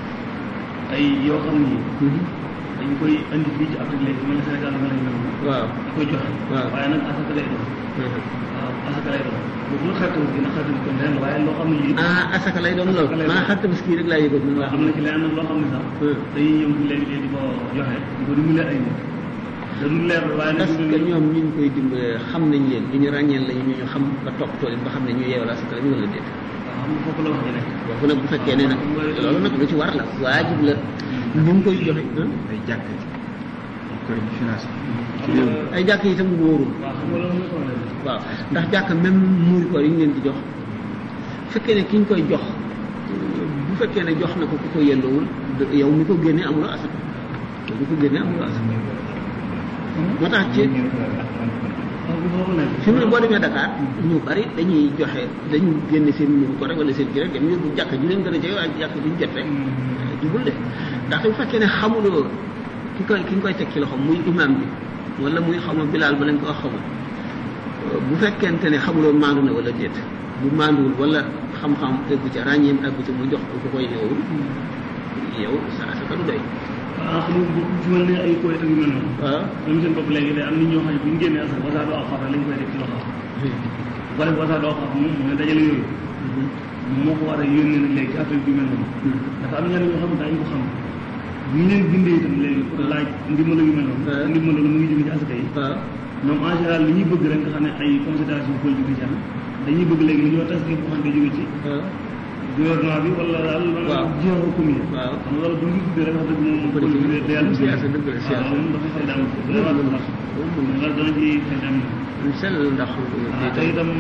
ay yoo xam ni dañ koy indi fii ci Afrique léegi mel na Sénégal mel na noonu waaw di koy joxe waaw. waaye nag asaka lay doon waaw asaka lay doon boobu nag xaritam gi nag xaritam gi ren waaye loo xam ne lii ah asaka lay doon lool Asaka lay doon. maa xar tabaski rek laa yëgoon man waa am na ci leneen nag loo xam ne sax dañuy ñëw fi léegi di ko joxe di ko dimbale ay nit da du leer waaye nag parce que ñoom ñu ngi koy dimbalee xam nañ leen li ñu ràññeel lañu ñu ñu xam ba topp tool ba xam ne ñu yeewal asaka la ñu wala déet waaw xam nga foofu la wax ji nekk boobu nag bu fekkee ne nag loolu nag lu ci war la waajib la ñu ngi koy joxe ah. ay jàkk ci koy financé xam nga ay jàkk yi itam wóorul waaw xam nga loolu mooy problème bi waaw ndax jàkk même muur ko yi ñu leen di jox fekkee ne ki ñu koy jox bu fekkee ne jox na ko ku ko yelloowul de- yow mi ko génnee amuloo asaka yow mi ko génnee amuloo asaka moo tax ci xam nga foofu nekk fi mu ne boo demee Dakar ñu bari dañuy joxe dañu génne seen muur ko rek wala seen kii rek dem yóbbu jàkk ju leen gën a jege waaye jàkk ju ñu jot rek jubul de ndax bu fekkee ne xamuloo ki koy ki nga koy teg ci loxo muy imam bi wala muy xaw ma bilaal ba lañ ko wax xamul bu fekkente ne xamuloo maandu na wala déet bu maanduwul wala xam-xam eggu ca ràññeem eggu ca mu jox ko ku koy yeewul yow sa asaka du doy waaw xam nga bu ci mel ne ay koy ak yu mel noonu waaw ñoom seen bopp léegi day am nit ñoo xam ne bu ñu génnee asaka wasaadu aw xaar lañ koy def ci loxo bu ko def wasaadu aw xaar moom mooy dajale yooyu moo ko war a yónnee nag léegi ci affaire bi mel noonu dafa am ñenn ñoo xam ne daañu ko xam bu ñu leen bindee itam léegi pour laaj ndimbal yu mel noonu Ouais. ndimbal loolu mu ngi jóge ci asaka yi waaw ñoom en général li ñuy bëgg rek nga xam ne ay considération politique ci am dañuy bëgg léegi li ñoo tas boo xam ne day jóge ci waaw gouvernement bi wala daal Waaw. maanaam jiw commune Waaw. xam nga loolu bu ñu ko tuddee rek wax dëgg moom Politique politique day yàlla siyaasa dëgg la, siyaasa. waaw moom dafa fay dem dana war a loolu dana ci fay dem lu sell ndax waaw te itam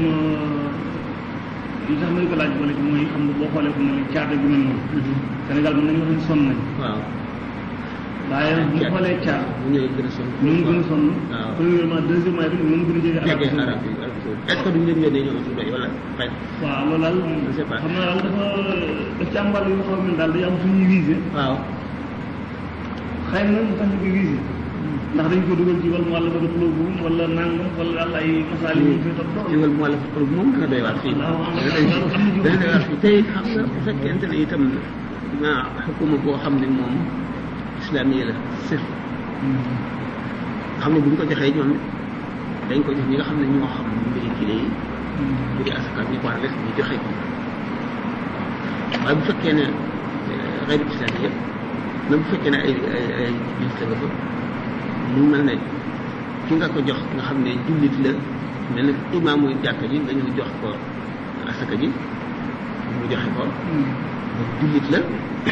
li tax ma di ko laaj boole ci mooy xam nga boo xoolee fu mu ne caada gi mel noonu Sénégal mën nañu wax ne sonn nañ waaw waaye bu ñu xoolee caada bu ñëwee gën a sonn ñoo gën a sonn waaw premièrement deuxièmement itam ñoo gën a jege jege arab arab yi est ce que duñ leen yónnee ñoom su doy wala fay waaw loolu daal Je sais pas. xam naa daal dafa daf ci am wàll yoo xam ne daal day am fu ñuy visé waaw xëy na mu tax ñu koy visé ndax dañ ko dugal ci wàllu wàllu bëgg xulóobu wala nangam wala daal ay masaal yi ñu fay topp ci wàllu mu wàllu xol moom dana doy waar fii dana doy waar fii tey xam nga bu fekkente ne itam ma xukuma boo xam ne moom islamiyya la sëf xam ne bu ñu ko joxee ñoom dañ ko jox ñi nga xam ne ñoo xam mbiri kile yi mbiri asaka ñu ko war a def ñu joxe ko waaye bu fekkee ne xayru islam yëpp même bu fekkee ne ay ay ay jullit la nga fa mu mel ne ki nga ko jox nga xam ne jullit la mel ne imaamu jàkka ji nga ñëw jox ko asaka ji mu joxe ko jullit la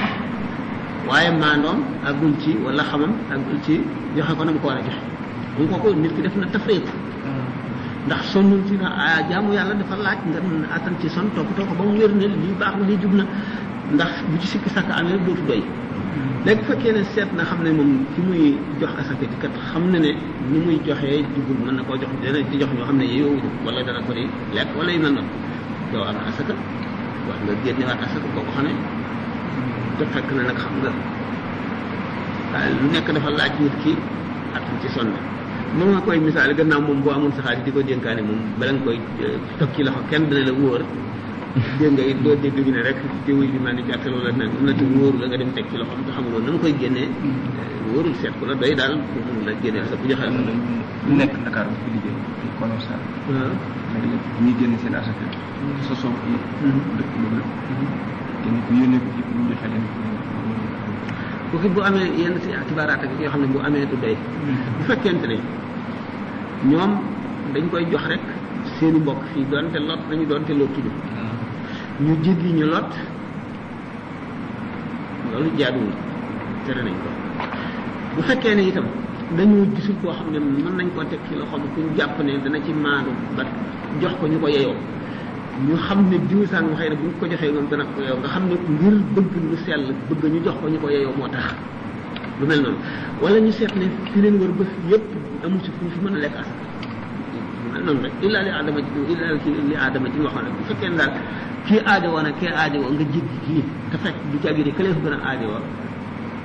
waaye maandoom àggul ci wala xamam àggul ci joxe ko na mu ko war a joxe bu ko ko nit ki def na tafriq ndax sonnul ci na ah jaamu yàlla dafa laaj nga attan ci son toppatoo ko ba mu wér ne lii baax na lii jub na ndax bu ci sikki sàkk amee dootu doy léegi bu fekkee ne seet na xam ne moom ki muy jox asaka ji kat xam na ne ni muy joxee jubul mën na koo jox dana ci jox ñoo xam ne yeewuñu wala dana ko di lekk wala yu mel noonu yow am asaka war nga génnewaat asaka boo ko xamee te fekk na nag xam nga waaye lu nekk dafa laaj nit ki attan ci sonn moom nga koy misaal gannaaw moom boo amul saxaar di ko dénkaane moom bala nga koy toog ci loxo kenn dana la wóor dégg nga it doo dégg ñu ne rek diw yi maa ngi jàppale wala nag am na te wóoru la nga dem teg ci loxoom te xamuloo na nga koy génnee wóorul seet ko la doy daal pour mun la génneel sa bu joxe la ñu nekk Dakar bu fi liggéey di commerçant waaw léegi nag ñuy génn seen asaka sosoo ci dëkk boobu kenn ku yónnee ko ci pour ñu joxe leen bu fi bu amee yenn si xibaaraat ak yoo xam ne bu amee du doy bu fekkente ne ñoom dañ koy jox rek seeni mbokk fii doonte lot nañu doonte lottuñu ñu jéggi ñu lot loolu jaaduwul tere nañ ko bu fekkee ne itam dañoo gisul koo xam ne mën nañ koo teg ci loxoom ku ñu jàpp ne dana ci maandu ba jox ko ñu ko yeyoo ñu xam ne diw sàng xëy na bu ñu ko joxee moom dana ko yeyoo nga xam ne ngir bëgg lu sell bëgg ñu jox ko ñu ko yeyoo moo tax lu mel noonu wala ñu seet ne fi leen wër ba yépp amu ci fu ñu fi mën a lekk asaka lu mel noonu rek illa li aadama ji illa li aadama ji waxoon rek bu fekkee ne daal kii aajo woon ak kii aajo woo nga jéggi kii te fekk du jàggi ne këlee fa gën a aajo woo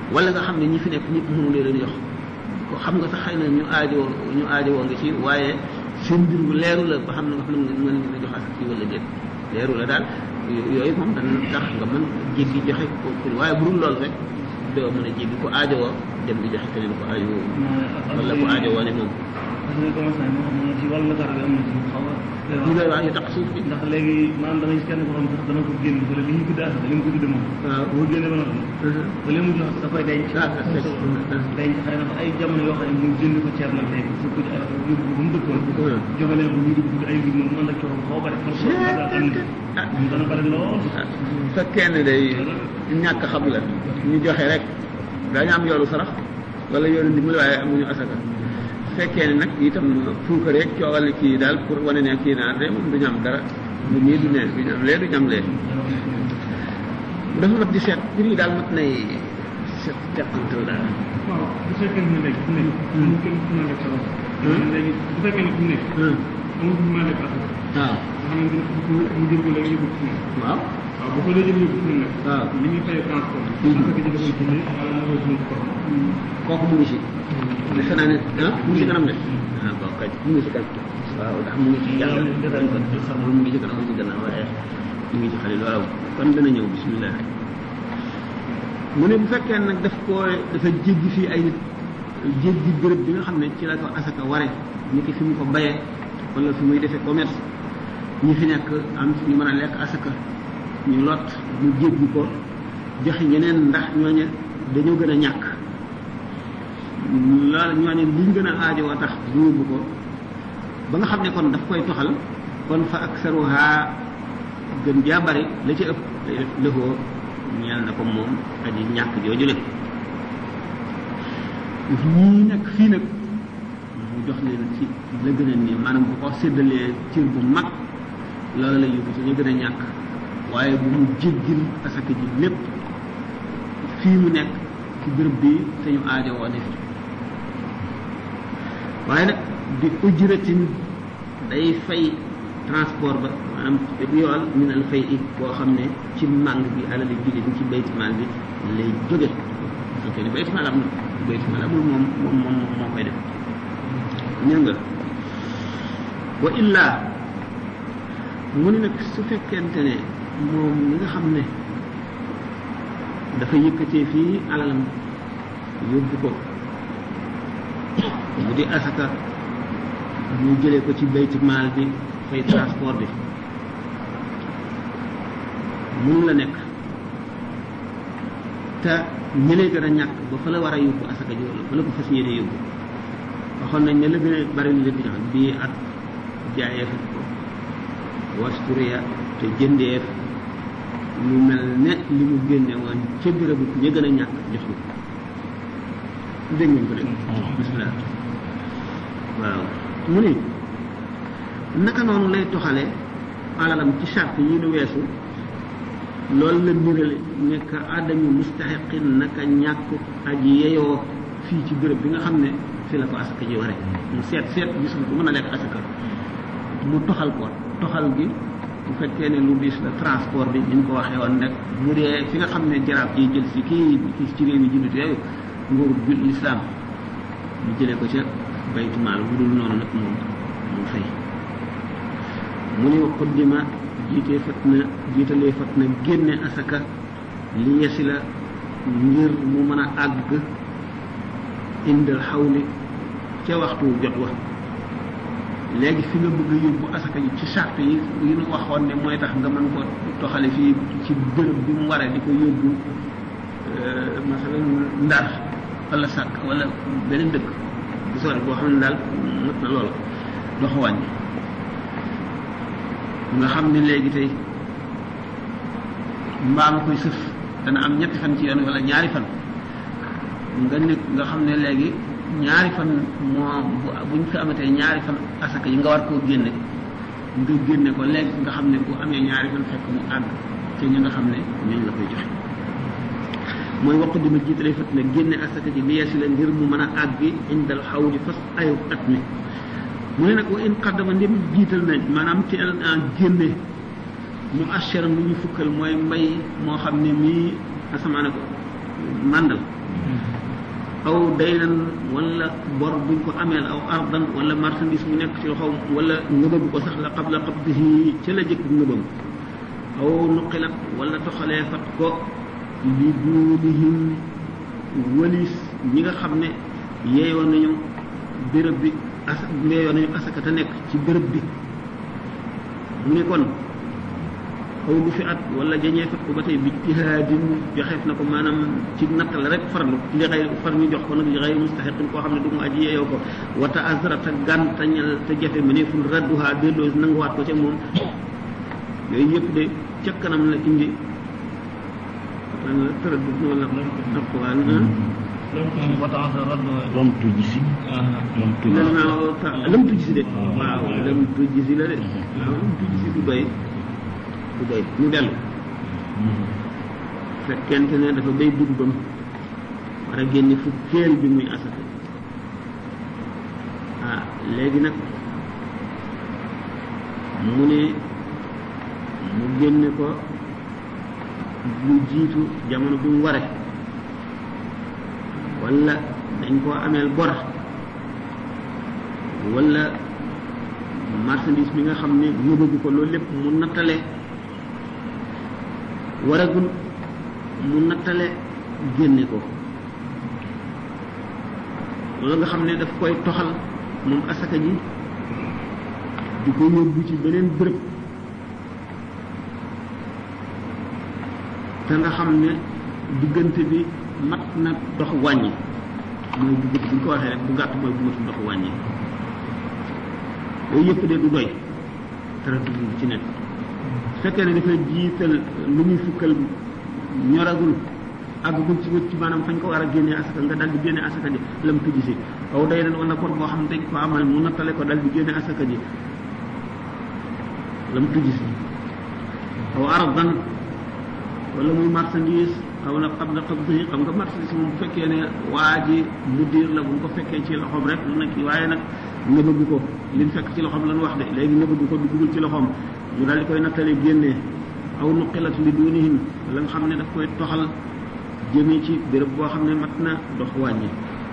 wala nga xam ne ñi fi nekk ñëpp mënu leen jox ko xam nga sax xëy na ñu aajowoo ñu aajowoo nga ci waaye seen mbir bu leeru la ba xam ne nga xam ne mën nga jox asaka ci wala déet leeru la daal yooyu moom dana tax nga mën jéggi joxe ko waaye bu dul loolu rek doo mën a jéggi ko aajowoo dem di joxe keneen ko aajowoo wala ko aajowoo ne moom parce que commerçant yi moo xam ne ci wàllu Dakar bi am na ci xaw a ñu lay wax yu tax suuf bi ndax léegi maanaam da ngay gis kenn ko xam sax dana ko génn wala li ñu tuddee asaka li mu ko tuddee moom waaw boo génne ba noppi ba léegi mu jox da koy denc Ah, ah, ah. denc xëy na fa ay jamono yoo xam ne mu jënd ko ceeb nag tey su ko ci yóbbu ko ba mu dëkkoon joxe leen ko ñu dugg ay mbir moom ànd ak coono xaw a bari kon ko daal am na moom dana bari lool bu fekkee ne day ñàkk xam la ñu joxe rek daañu am yoolu sarax wala yoolu ndimbal waaye amuñu asaka su fekkee ne nag itam fuuka rek coowal ne kii daal pour wane ne kii naa de moom duñu am dara du nii du ne duñu am lee duñu am lee dafa mat di seet mbir yi daal mat nay seet teqantal daal waaw bu fekkee ne léegi fu nekk amul kenn fu nekk sa bopp léegi bu fekkee ne fu nekk amul fu mën a def asaka waaw nga xamante ne bu mu jël ko léegi yóbbu fu nekk waaw waaw bu ko dee jël yóbbu fu nekk waaw li muy fay transport Mhm. asaka ji da koy jëlee wala moo koy jëlee ko kooku mu ngi si defe naa ne ah mu ngi si kanam de ah bon kay mu ngi si kanam waaw ndax mu ngi ci jàng kon xamul mu ngi ci kanam mu ngi ci gannaaw waaye mu ngi ci xale loolu kon dana ñëw bismillah mu ne bu fekkee nag daf koo dafa jéggi fii ay nit jéggi béréb bi nga xam ne ci la ko asaka ware ni ki fi mu ko bayee wala fi muy defee commerce ñi fi nekk am ñu mën a lekk asaka ñu lot mu jéggi ko joxe ñeneen ndax ñooñu dañoo gën a ñàkk loolu ñooñu liñ gën a aajowoo tax du yóbbu ko ba nga xam ne kon daf koy toxal kon fa aksaruha gën jaa bari la ci ëpp day def lëfoo ñeel na ko moom aji ñàkk jooju le ñii nekk fii nag mu jox leen ci la gën a nii maanaam bu ko séddalee cër bu mag loolu la yóbbu ci ñu gën a ñàkk waaye bu mu jéggil asaka ji lépp fii mu nekk ci béréb bi te ñu aajowoo ne fi waaye nag bi ujratin day fay transport ba maanaam bu yool min al fay i boo xam ne ci màng bi alal yi jóge ci baytimaal bi lay jóge su fekkee ne baytimaal am na baytimaal amul moom moom moom moo koy def ñëw nga wa illaa mu ne nag su fekkente ne moom mi nga xam ne dafa yëkkatee fii alalam yóbbu ko mu di asaka ñu jëlee ko ci bayti maal bi fay transport bi mun la nekk te ñëlee gën a ñàkk ba fa la war a yóbbu asaka ji wala fa la ko fas yéene yóbbu waxoon nañ ne la gën a bari lu leen di jox bii at jaayeef wasturia te jëndeef lu mel ne li mu génne woon ca bérébu ña gën a ñàkk jox ko dégg ngeen ko dégg bismillah waaw mu ni naka noonu lay toxale alalam ci charte yi nu weesu loolu la nirale nekk adamu mustaxiqin naka ñàkk aji yeyoo fii ci béréb bi nga xam ne fi la ko asaka ji ware mu seet seet gisul ko mën a lekk asaka mu toxal ko toxal gi bu fekkee ne lu diis la transport bi ni ñu ko waxee woon rek bu dee fi nga xam ne jaraaf ji jël si kii kii ci réew mi jullit yooyu nguuru bi lislaam ñu jëlee ko ca baytumaal bu dul noonu nag moom mu fay mu ne xuddima jiitee fat na jiitalee fat na génne asaka li yesi la ngir mu mën a àgg indal xawli ca waxtu jot wa léegi fi nga bëgg a yóbbu asaka yi ci charte yi yi nu waxoon ne mooy tax nga mën ko toxale fii ci bërëb bi mu waree di ko yóbbu masalan ndar wala sàkk wala beneen dëkk bu sore boo xam ne daal mat na lool dox wàññi nga xam ne léegi tey mbaama koy sëf dana am ñetti fan ci yoon wala ñaari fan nga nekk nga xam ne léegi ñaari fan moo bu ñu fi amatee ñaari fan asaka yi nga war koo génne nga génne ko léegi nga xam ne bu amee ñaari fan fekk mu àgg te ñi nga xam ne ñooñu la koy joxe mooy waqt di ma jiitale fat ne génne asaka ji li yeesi la ngir mu mën a àgg indal xawli fas ayu at mi mu ne nag wa in qaddama ndim jiital nañ maanaam ci en génne mu assuram lu ñu fukkal mooy mbay moo xam ne mii asamaane ko màndal aw daynan wala bor buñ ko ameel aw ardan wala marchandise mu nekk ci loxoom wala ngëbëb ko sax la qabla qabdihi ca la jëkk ngëbam aw nuqilat wala toxalee fat ko li duunihim walis ñi nga xam ne yeeyoon nañu béréb bi as yeeyoon nañu asaka te nekk ci béréb bi mu ne kon aw lu fi at wala jañee fat ko ba tey bi jihaadin joxeef na ko maanaam ci natt la rek farlu li xëy far ñu jox ko nag li xëy mustaxiqin koo xam ne du mu aji yeeyoo ko wata azra te gàntañal te jafe ma ne ful radduha delloo nanguwaat ko ca moom yooyu yëpp de ca kanam la indi lan la tëraddut wala alquran lam tujisi lam tujisi lan naa lam tujisi de waaw lam tujisi la de waaw lam tujisi du doy du doy ñu dellu fekkente ne dafa bay dugubam war a génne fukkeel bi muy asaka ah léegi nag mu ne mu génne ko lu jiitu jamono bi mu ware wala dañ koo ameel bor wala marchandise bi nga xam ne yóbbu ko loolu lépp mu nattale waragul mu nattale génne ko loolu nga xam ne daf koy toxal moom asaka ji di ko yóbbu ci beneen bërëb te nga xam ne diggante bi mat na dox wàññi mooy bu gudd bu ñu ko waxee rek bu gàtt mooy bu matul dox wàññi yooyu yëpp de du doy dara du ci nekk su fekkee ne dafay jiital lu muy fukkal ñoragul àggagul ci wët ci maanaam fañ ko war a génnee asaka nga dal di génne asaka ji lam tujji si aw day ren wala bor boo xam ne dañ ko amal mu nattale ko dal di génne asaka ji lam tujji si aw aradan wala muy marchandise aw na xam na qabdi xam nga marchandise moom bu fekkee ne waa ji mudir la bu ko fekkee ci loxoom rek lu nekk waaye nag nëbëgu ko liñ fekk ci loxoom lan wax de léegi nëbëgu ko duggul ci loxoom mu daal di koy nattale génnee aw nuqilat li dunihim la nga xam ne daf koy toxal jëmee ci béréb boo xam ne mat na dox wàññi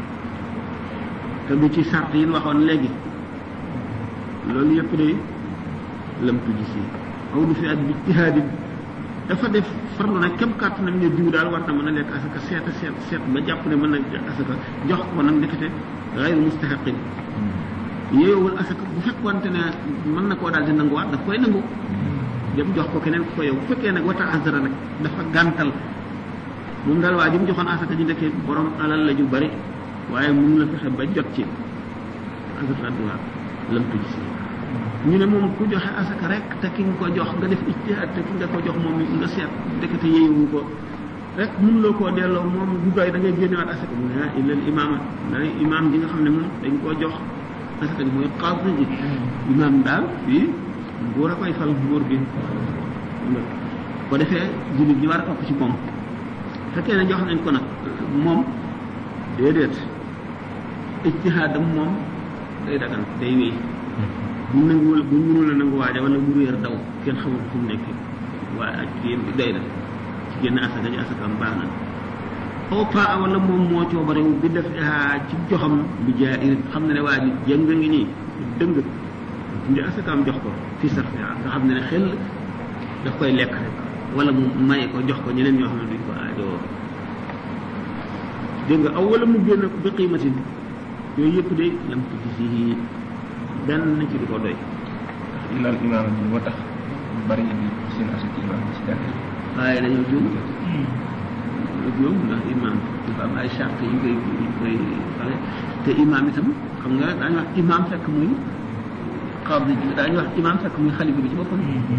te du ci sart yi waxoon léegi loolu yëpp de lam tuji si aw du fi at bi ijtihaadin dafa def farlu nag kem kàttanam ne diw daal war na mën a lekk asaka seet a seet seet ba jàpp ne mën na lekk asaka jox ko nag ndekete gayru mustaxaqin yeewul asaka bu fekkoonte ne mën na koo daal di nanguwaat daf koy nangu dem jox ko keneen ku ko yow bu fekkee nag wata azara nag dafa gàntal moom daal waa ji mu joxoon asaka ji ndekkee borom alal la ju bari waaye mënu la fexe ba jot ci azara adduwaa lam tuj si ñu ne moom ku joxe asaka rek te ki nga ko jox nga def ijtihaad te ki nga ko jox moom nga seet ndekete yeewu ko rek mënuloo koo delloo moom du doy da ngay génnewaat asaka mu ne ah illal imaama dana imaam ji nga xam ne moom dañ koo jox asaka ji mooy qaadi ji imaam daal fii nguur a koy fal nguur bi ko defee jullit ñi war a topp ci moom fekkee ne jox nañ ko nag moom déedéet ijtihaadam moom day dagan day wéy bu nanguwul bu mënul a nangu waaja wala mu réer daw kenn xamul fu mu nekk waaye ak kii doy na ci génn asaka ji asakaam baax na aw paa wala moom moo coobarewu bi def ci joxam bi jaay xam na ne waa ji jëng ngi nii dëng ndi asakaam jox ko fi sarfi nga xam ne ne xel daf koy lekk rek wala mu maye ko jox ko ñeneen ñoo xam ne duñ ko aajowoo dégg nga aw wala mu génn ko bi qiimatin yooyu yëpp de lam ko gisi benn ci du ko doy ilal imaam bi moo tax ñu bari bi seen asaka imaam bi ci jàkk waaye dañoo juum juum ndax imaam dafa am ay charte yu koy yu koy xale te imaam itam xam nga daañu wax imaam fekk muy xaadi ji daañu wax imaam fekk muy xalifa bi ci boppam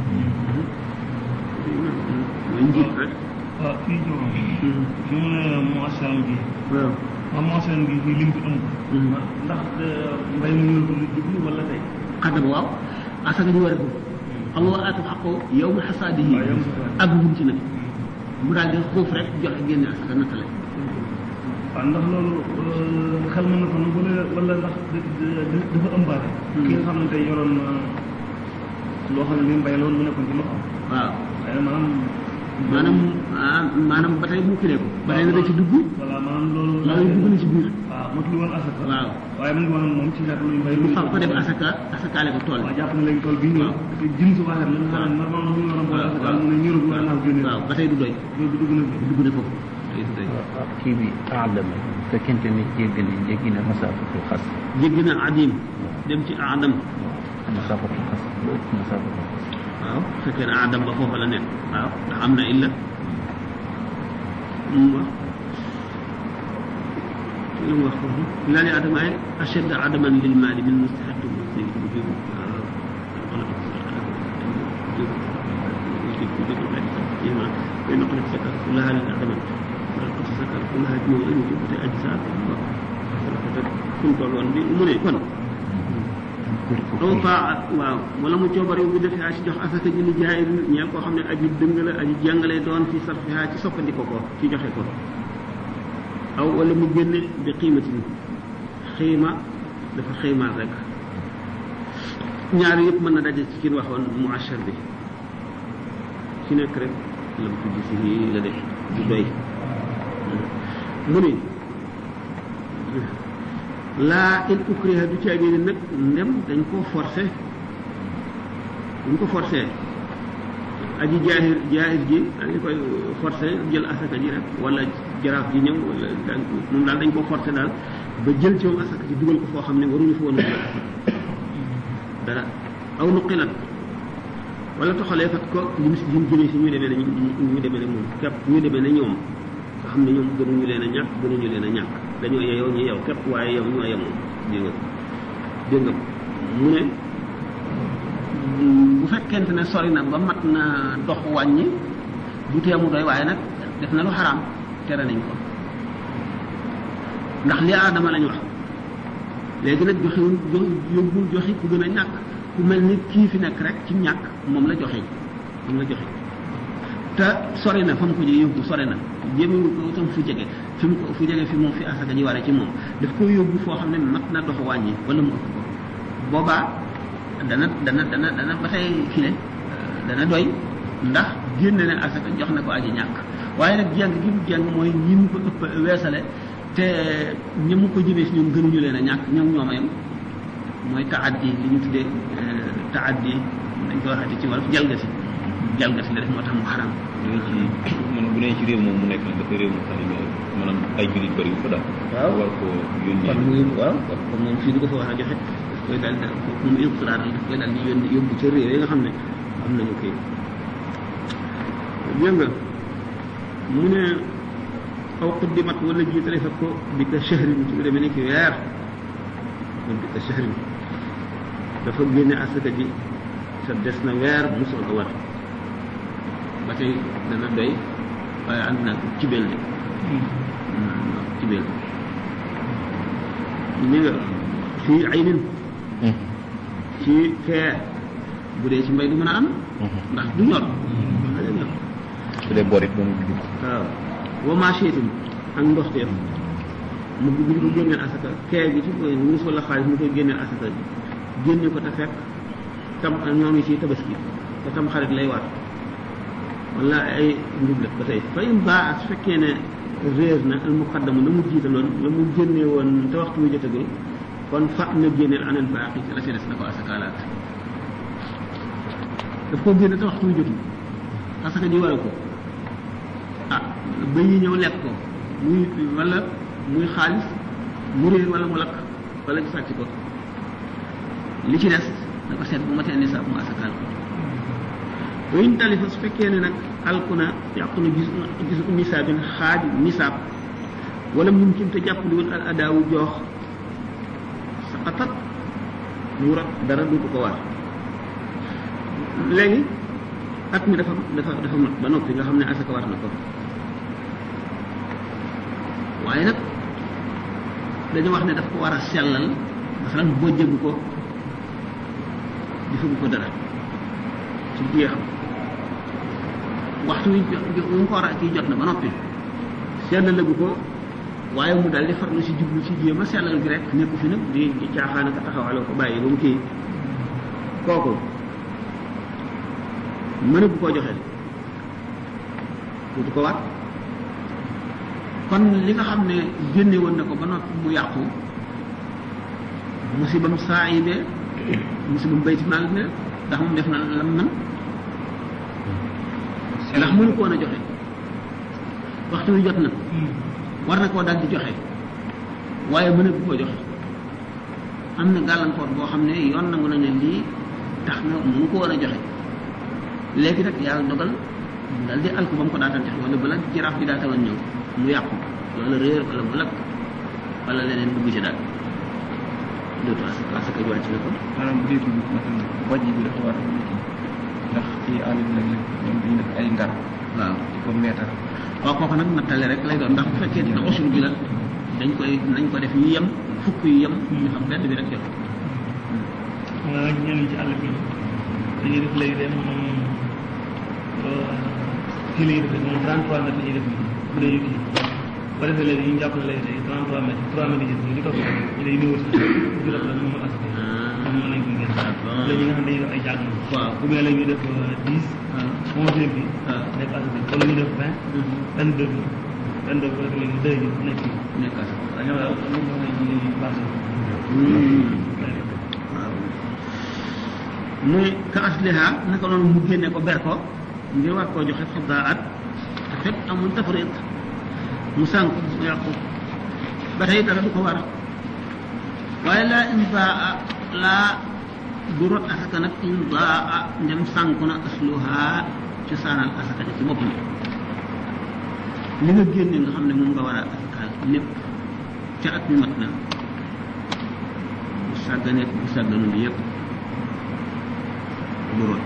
mooy njiit rek waaw fii juróom fi mu ne moisson bi waaw waaw moisson bi fii lim fi amul ndax mbay mu ñu lu jublu wala tey xadama waaw asaka ñu war a ko xam nga aatu xaqo yow mi xasaadihi waaw yow mi xasaadihi. ak buñ ci nag mu daal di xuuf rek joxe génne asaka nattale waaw ndax loolu xel mën na ko nag wala wala ndax da- da- dafa ëmbaale ki nga xam ne tey yoroon na loo xam ne li mbay loolu mu nekkoon ci loxo waaw waaye maanaam maanaam ah maanaam ba tey mu kilee ko ba tey na da ci dugg voilà maanaam loolu loolu dugg na ci biir waaw matul woon asaka waaw waaye mu ngi woon moom ci sart luy mbay mu fab ko def asaka asakaale ko tool waaw jàpp na léegi tool bi ñëw Waaw. parce que jën su waxee la nga xam ne normalement ñu war a boole asaka mu ne ñëru bu annaaw génne waaw ba tey du doy loolu dugg na fi dugg na foofu tey du doy kii bi aadama fekkente ne jéggi na jéggi na masaafatul xas jéggi na adim dem ci adam masaafatul xas lu ëpp masaafatul xas waaw bu fekkee ne adam ba foofa la nekk waaw ndax am na illa mu wax lu mu wax foofu laa li adama ay ashad adaman lil maali min mustahaq muslim wujub wala بين قد سكر كلها للأدم قد سكر كلها جموع وجوب أجزاء كنت أقول لي أمني كن aw faa waaw wala mu coobare bu defee ci jox asaka ji li jaay ñeel koo xam ne aji dëng la aji jàngale doon fi sarfiha ci soppandiko ko ci joxe ko aw wala mu génne bi xiimatin xiima dafa xiimaal rek ñaar yëpp mën na daje ci kin waxoon mu achar bi ci nekk rek lam ko gis yi la def du doy mu ni laa in ukriha du caagee ni nag ndem dañ koo forcé dañ ko forcé aji jaahir jaahir ji dañ koy forcé jël asaka ji rek wala jaraaf ji ñëw wala dañ moom daal dañ ko forcé daal ba jël ci moom asaka ji dugal ko foo xam ne waruñu fa woon a dugal asaka dara aw nuqilat wala toxalee fat ko lim si lim jëlee si ñu demee ne ñu demee ne moom képp ñu demee ne ñoom nga xam ne ñoom gënuñu leen a ñàkk gënuñu leen a ñàkk dañoo yeyoo ñu yow képp waaye yow ñoo yemoo dégg nga dégg nga mu ne bu fekkente ne sori na ba mat na dox wàññi du teemu doy waaye nag def na lu xaraam tere nañ ko ndax li aadama lañ wax léegi nag joxewul jox yóbbul joxi ku gën a ñàkk ku mel ni kii fi nekk rek ci ñàkk moom la joxe moom la joxe te sori na fa mu ko jëlee yóbbu sori na jéemewul ko itam fu jege fi mu ko fu jege fi moom fi asaka ji waree ci moom daf ko yóbbu foo xam ne mat na dox wàññi wala mu ëpp ko boobaa dana dana dana dana ba tey file dana doy ndax génne ne asaka jox na ko aji ñàkk waaye nag jàng gi mu jàng mooy ñi mu ko ëpp weesale te ñi mu ko jëmee si ñoom gënuñu leen a ñàkk ñoom ñoom a yem mooy taaddi li ñu tuddee taaddi dañ ko waxati ci wolof jalgati jalgati la def moo tax mu xaram ñu ngi ci man bu nee ci réew moom mu nekk nag dafa réew mu xam ne maanaam ay jullit bëri fa daal. waaw war ko yónnee. kon muy waaw kon moom fii du ko fa war a joxe daf koy daal di moom iqtiraar la daf koy daal di yónni yóbbu ca réew yi nga xam ne am nañu kii dégg nga mu ne aw quddimat wala jiitale fa ko bi ka shahrin ci lu demee ni ki weer kon bi ka shahrin dafa génne asaka ji sa des na weer mu soog a war ba tey dana doy waaye ànd naa ko cibeel de cibeel ni nga fii ay nin ci fee bu dee ci mbay du mën a am ndax du ñor xale ñor su dee borit ba mu dugg. waaw wa machetin ak ndoxteef mu bu ko génneel asaka kee gi ci koy wurus wala xaalis mu koy génneel asaka génne ko te fekk tam ñoo ngi ci tabaski te tam xarit lay waat wala ay ndublet ba tey fa in baa su fekkee ne réer na al muqaddamu la mu jiitaloon la mu génne woon te waxtu wu jotagul kon fa na génneel anal baaqi ci la ci des na ko asakaalaat daf koo génne te waxtu wu jotul asaka ji war a ko ah ba yi ñëw lekk ko muy wala muy xaalis mu réer wala mu lakk wala ñu sàcc ko li ci des na ko seet bu matee nisaab mu asakaal ko wayn talifa su fekkee ne nag alku na yàqu na gis gisu nisaabin xaaj nisaab wala mumkin te jàppali woon al adaawu joox saqatat mu rat dara duutu ko war léegi at mi dafa dafa dafa mat ba noppi nga xam ne asaka war na ko waaye nag dañu wax ne daf ko war a sellal masalan boo jëggu ko defagu ko dara ci jeexam waxtu wi mu ko war a kii jot na ba noppi sellalagu ko waaye mu daal di farlu si jublu si jéem a sellal gi rek nekku fi nag di di caaxaan ak taxawaloo ko bàyyi ba mu kii kooku mën bu koo joxe dootu ko war kon li nga xam ne génne woon na ko ba noppi mu yàqu musibam saa yi bee musibam bayti maal bi ndax moom def na lam man ndax mënu ko woon a joxe waxtu wi jot na war na koo daal di joxe waaye mën a koo joxe am na gàllankoor boo xam ne yoon nangu na ne lii tax na mënu ko war a joxe léegi nag yàlla dogal mu daal di alku ba mu ko daataan joxe wala bala jaraaf bi daata woon ñëw mu yàqu wala réer wala mu lakk wala leneen dugg ci daal dootu as parce que wàcc na ko maanaam bu dee dugub maanaam wàññi bi dafa war a kii ndax ci àll bi nag ñoom dañuy def ay ngar waaw di ko meetar waaw kooku nag nattale rek lay doon ndax bu fekkee dina usul bi la dañ koy nañ ko def yu yem fukk yu yem ñu xam benn bi rek jox maanaam ñenn ñi ci àll bi dañuy def léegi de moom kii la ñuy def moom 33 mètres la ñuy def bu dee kii ba defee léegi ñu jàpp ne léegi tey 33 mètres 3 mètres yi ñu di topp ñu day néew si di la la moom as moom mën nañ ko génn léegi ñi nga xam ne dañuy def ay jàng waaw ou bien léegi ñu def 10 onze heures bi waaw nekk as bi wala ñu def 20 22 bi 22 bi rek léegi deux yi nekk kii nekk as waaw ñoom daal ñoom ñoo xam ne ñu ngi baax waaw muy ka asliha naka noonu mu génne ko ber ko ngir war koo joxe fadaat te fekk amul tafrit mu sànq mu yàqu ba tey dara du ko war waaye laa indaa laa du rot asaka nag indaa ndem sànku na asluha ci saanal asaka ci boppam li nga génne nga xam ne moom nga war a asakaal lépp ca at mi mat na bu sàgganee bu sàgganul yëpp du rot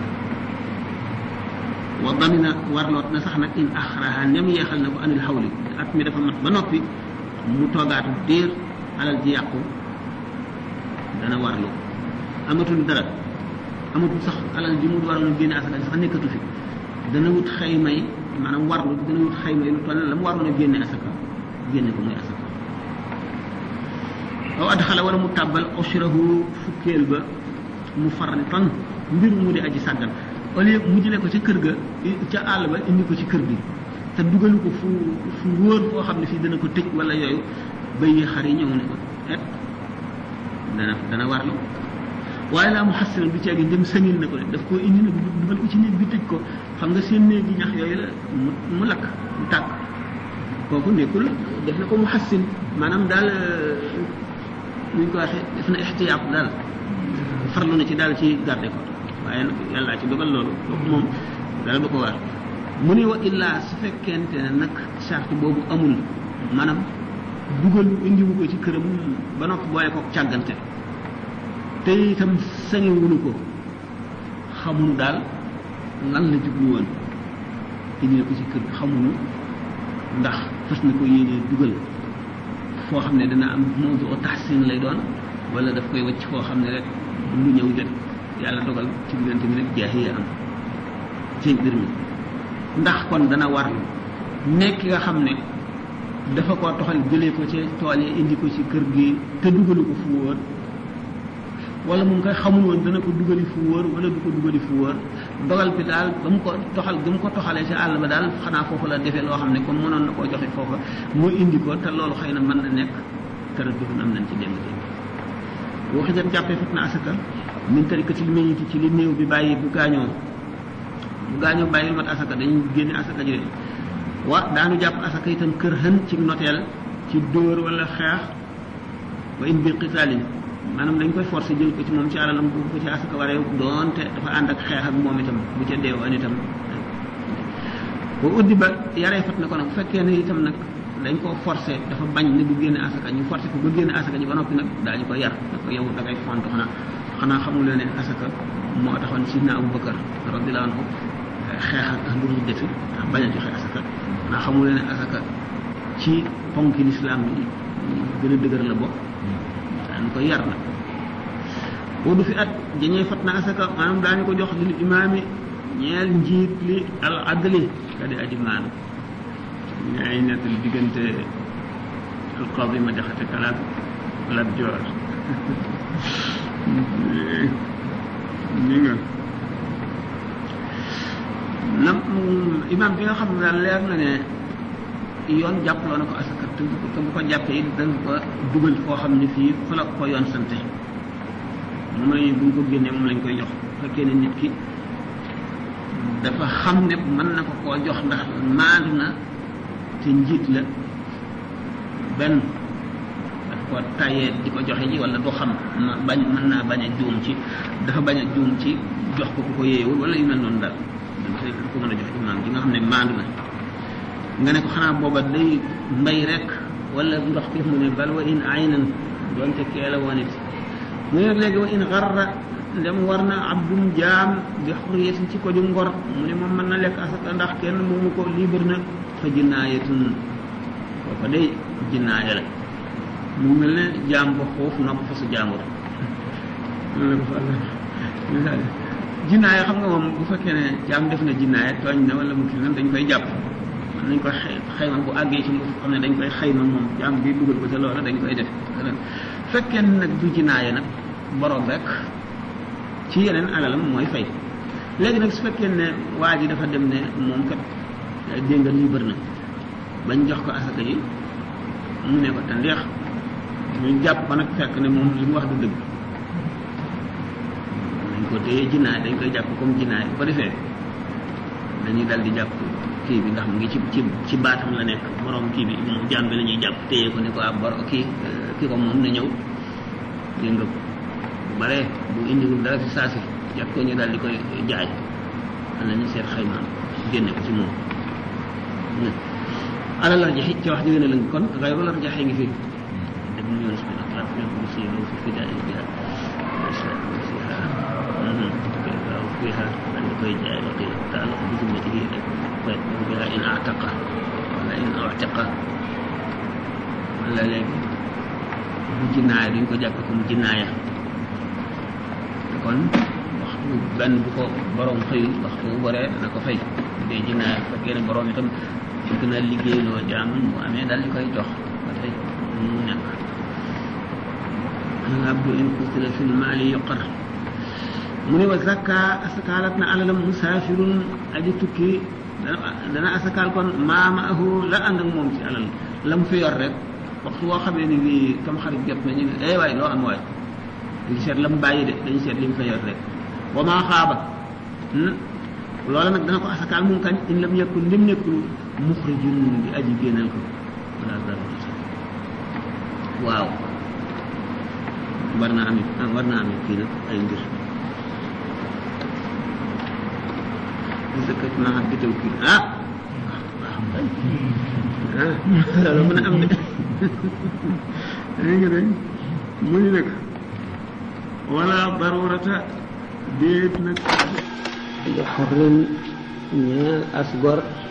wa damina warloot na sax nag in axraha ndem yeexal na ko anil xawli at mi dafa mat ba noppi mu toogaatu diir alal ji yàqu dana warlu amatul dara amatul sax alal ji mu waroon a génne asaka sax nekkatu fi dana wut xaymay maanaam warlu dana wut xaymay lu toll la mu waroon a génne asaka génne ko muy asaka aw adxala wala mu tàbbal ushrahu fukkeel ba mu farritan mbir mu di aji sàggan au lieu mu jëlee ko ca kër ga ca àll ba indi ko ci kër gi te dugalu ko fu fu wóor foo xam ne fii dana ko tëj wala yooyu bëy yi xar yi ñëw ne ko et dana dana warlu waaye laa mu xassinan du ceegi ndem sëñil na ko de daf koo indi nag dugal ko ci néeg bi tëj ko xam nga seen néeg gi ñax yooyu la mu mu lakk mu tàkk kooku nekkul def na ko mu xassin maanaam daal nu ñu ko waxee def na ixtiyaat daal farlu na ci daal ci garde ko waaye nag yàllaa ci dogal loolu kooku moom dara du ko war mu ne wa illaa su fekkente ne nag charte boobu amul maanaam dugal indiwu ko ci këram ba noppi boole ko càggante te itam sañewunu ko xamuñu daal lan la jublu woon indi na ko ci kër xamuñu ndax fas na ko yéenee dugal foo xam ne dana am mawdu tahsin lay doon wala daf koy wacc foo xam ne rek lu ñëw jot yàlla dogal ci diggante bi rek jaahiya am ci mbir mi ndax kon dana war nekk nga xam ne dafa ko toxal jëlee ko ci tool yi indi ko ci kër gi te dugalu ko fu wóor wala mu ngi koy xamul woon dana ko dugali fu wóor wala du ko dugali fu wóor dogal bi daal ba mu ko toxal ba mu ko toxalee ci àll ba daal xanaa foofu la defee loo xam ne comme mënoon na koo joxe foofa moo indi ko te loolu xëy na mën na nekk tara dugub am nañ ci démb démb boo xëjat jàppee fat na asaka min tarikatil mayiti ci li néew bi bàyyi bu gaañoo bu gaañoo bàyyil mat asaka dañuy génne asaka ji wa daanu jàpp asaka itam kër xën ci noteel ci dóor wala xeex wa in bi qitaalin maanaam dañ koy forcé jël ko ci moom ci alalam bu ko ci asaka waree doonte dafa ànd ak xeex ak moom itam bu ca deewoon itam boo uddi ba yaree fat na ko nag bu fekkee ne itam nag dañ koo forcé dafa bañ ne du génne asaka ñu forcé ko ba génne asaka ji ba noppi nag daañu ko yar da ko yow da ngay font xanaa xanaa xamul ne asaka moo taxoon sidna Abu Bakar radiyallahu anhu xeex ak ahlu riddati ndax bañ a joxe asaka xanaa xamul ne asaka ci ponki lislaam yi gën a dëgër la bokk daañu ko yar nag boo du fi at jañee fat na asaka maanaam daañu ko jox lil imaami ñeel njiit li al adli ka di aji maanu ñaay nettali diggante alqaadi ma jaxate kalaat kalaat joor ni nga na imaam bi nga xam ne daal leer na ne yoon jàppaloo na ko asaka te bu ko te bu ko jàppee it danga ko dugal foo xam ne fii fa la ko yoon sante moom lañu bu ñu ko génnee moom lañ koy jox bu fekkee ne nit ki dafa xam ne mën na ko koo jox ndax maandu na te njiit la benn daf ko tayee di ko joxe ji wala du xam ma bañ mën naa bañ a juum ci dafa bañ a juum ci jox ko ku ko yeewul wala yu mel noonu daal dafa ko mën a jox imaam gi nga xam ne maandu na nga ne ko xanaa booba day mbay rek wala ndox ki mu ne bal wa in aynan doonte kee la woon it mu ne léegi wa in xarra ndem war na abdum jaam bi xurriyatin ci ko ju ngor mu ne moom mën na lekk asaka ndax kenn moomu ko libre na fa jinnaayatun kooka day jinnaaya la mu mel ne jaam ba xoof nopp fa su jaambur loolu la ko fa misaal jinnaaya xam nga moom bu fekkee ne jaam def na jinnaaya tooñ na wala mu kii nan dañ koy jàpp mën nañ ko xay xayma bu àggee ci mu xam ne dañ koy xayma moom jaam bi dugal ko ca loola dañ koy def fekkee nag du jinnaaya nag borom rek ci yeneen alalam mooy fay léegi nag su fekkee ne waa ji dafa dem ne moom kat dégg nga libre na bañ jox ko asaka yi mu ne ko te ndeex ñu jàpp ko nag fekk ne moom li mu wax du dëgg dañ ko téye jinnaay dañ koy jàpp comme jinnaay bu ko defee dañuy dal di jàpp kii bi ndax mu ngi ci ci ci baatam la nekk borom kii bi moom jaam bi la ñuy jàpp téye ko ne ko ab bor kii kii ko moom na ñëw dégg nga ko bu baree bu indiwul dara si saa si jàpp ko ñu daal di koy jaay am nañu seet xayma génne ko ci moom alal la jaxi ci wax ji gën a lëng kon xayru la jaxee ngi fi dem ñu yoon subhanahu wa taala fi ko si yow fi fidaa yi biha fiha daal di koy jaay wa qila taala bi zimmatihi rek koy biha in ataqa wala in ataqa wala léegi bu jinnaaya duñ ko jàppe comme jinnaaya kon waxtu benn bu ko borom xëyul waxtu bu boree dana ko fay bu dee jinnaaya bu fekkee ne borom itam bëgg na liggéeyloo jaam bu amee daal di koy jox ba tey mu nekk abdu in qutila fi lmaali yuqar mu ne wa zakka asakaalat na alalam musaafirun aji tukki dana dana asakaal kon maamaahu la ànd ak moom ci alal la mu fi yor rek waxtu woo xamee ni bii tam xarit jot na ñu ne eh waay loo am waay duñ seet la mu bàyyi de dañ seet li mu fa yor rek wa maa xaaba loola nag dana ko asakaal moom kañ in lam yakun lim nekkul muxrijun di aji génnal ko wala dara waaw war naa amit war naa amit kii nag ay mbir dëkk naa xam bitew kii ah ah loolu mën a am de léegi nag mu ni nag wala darurata déet nag li xorrin ñeel as gor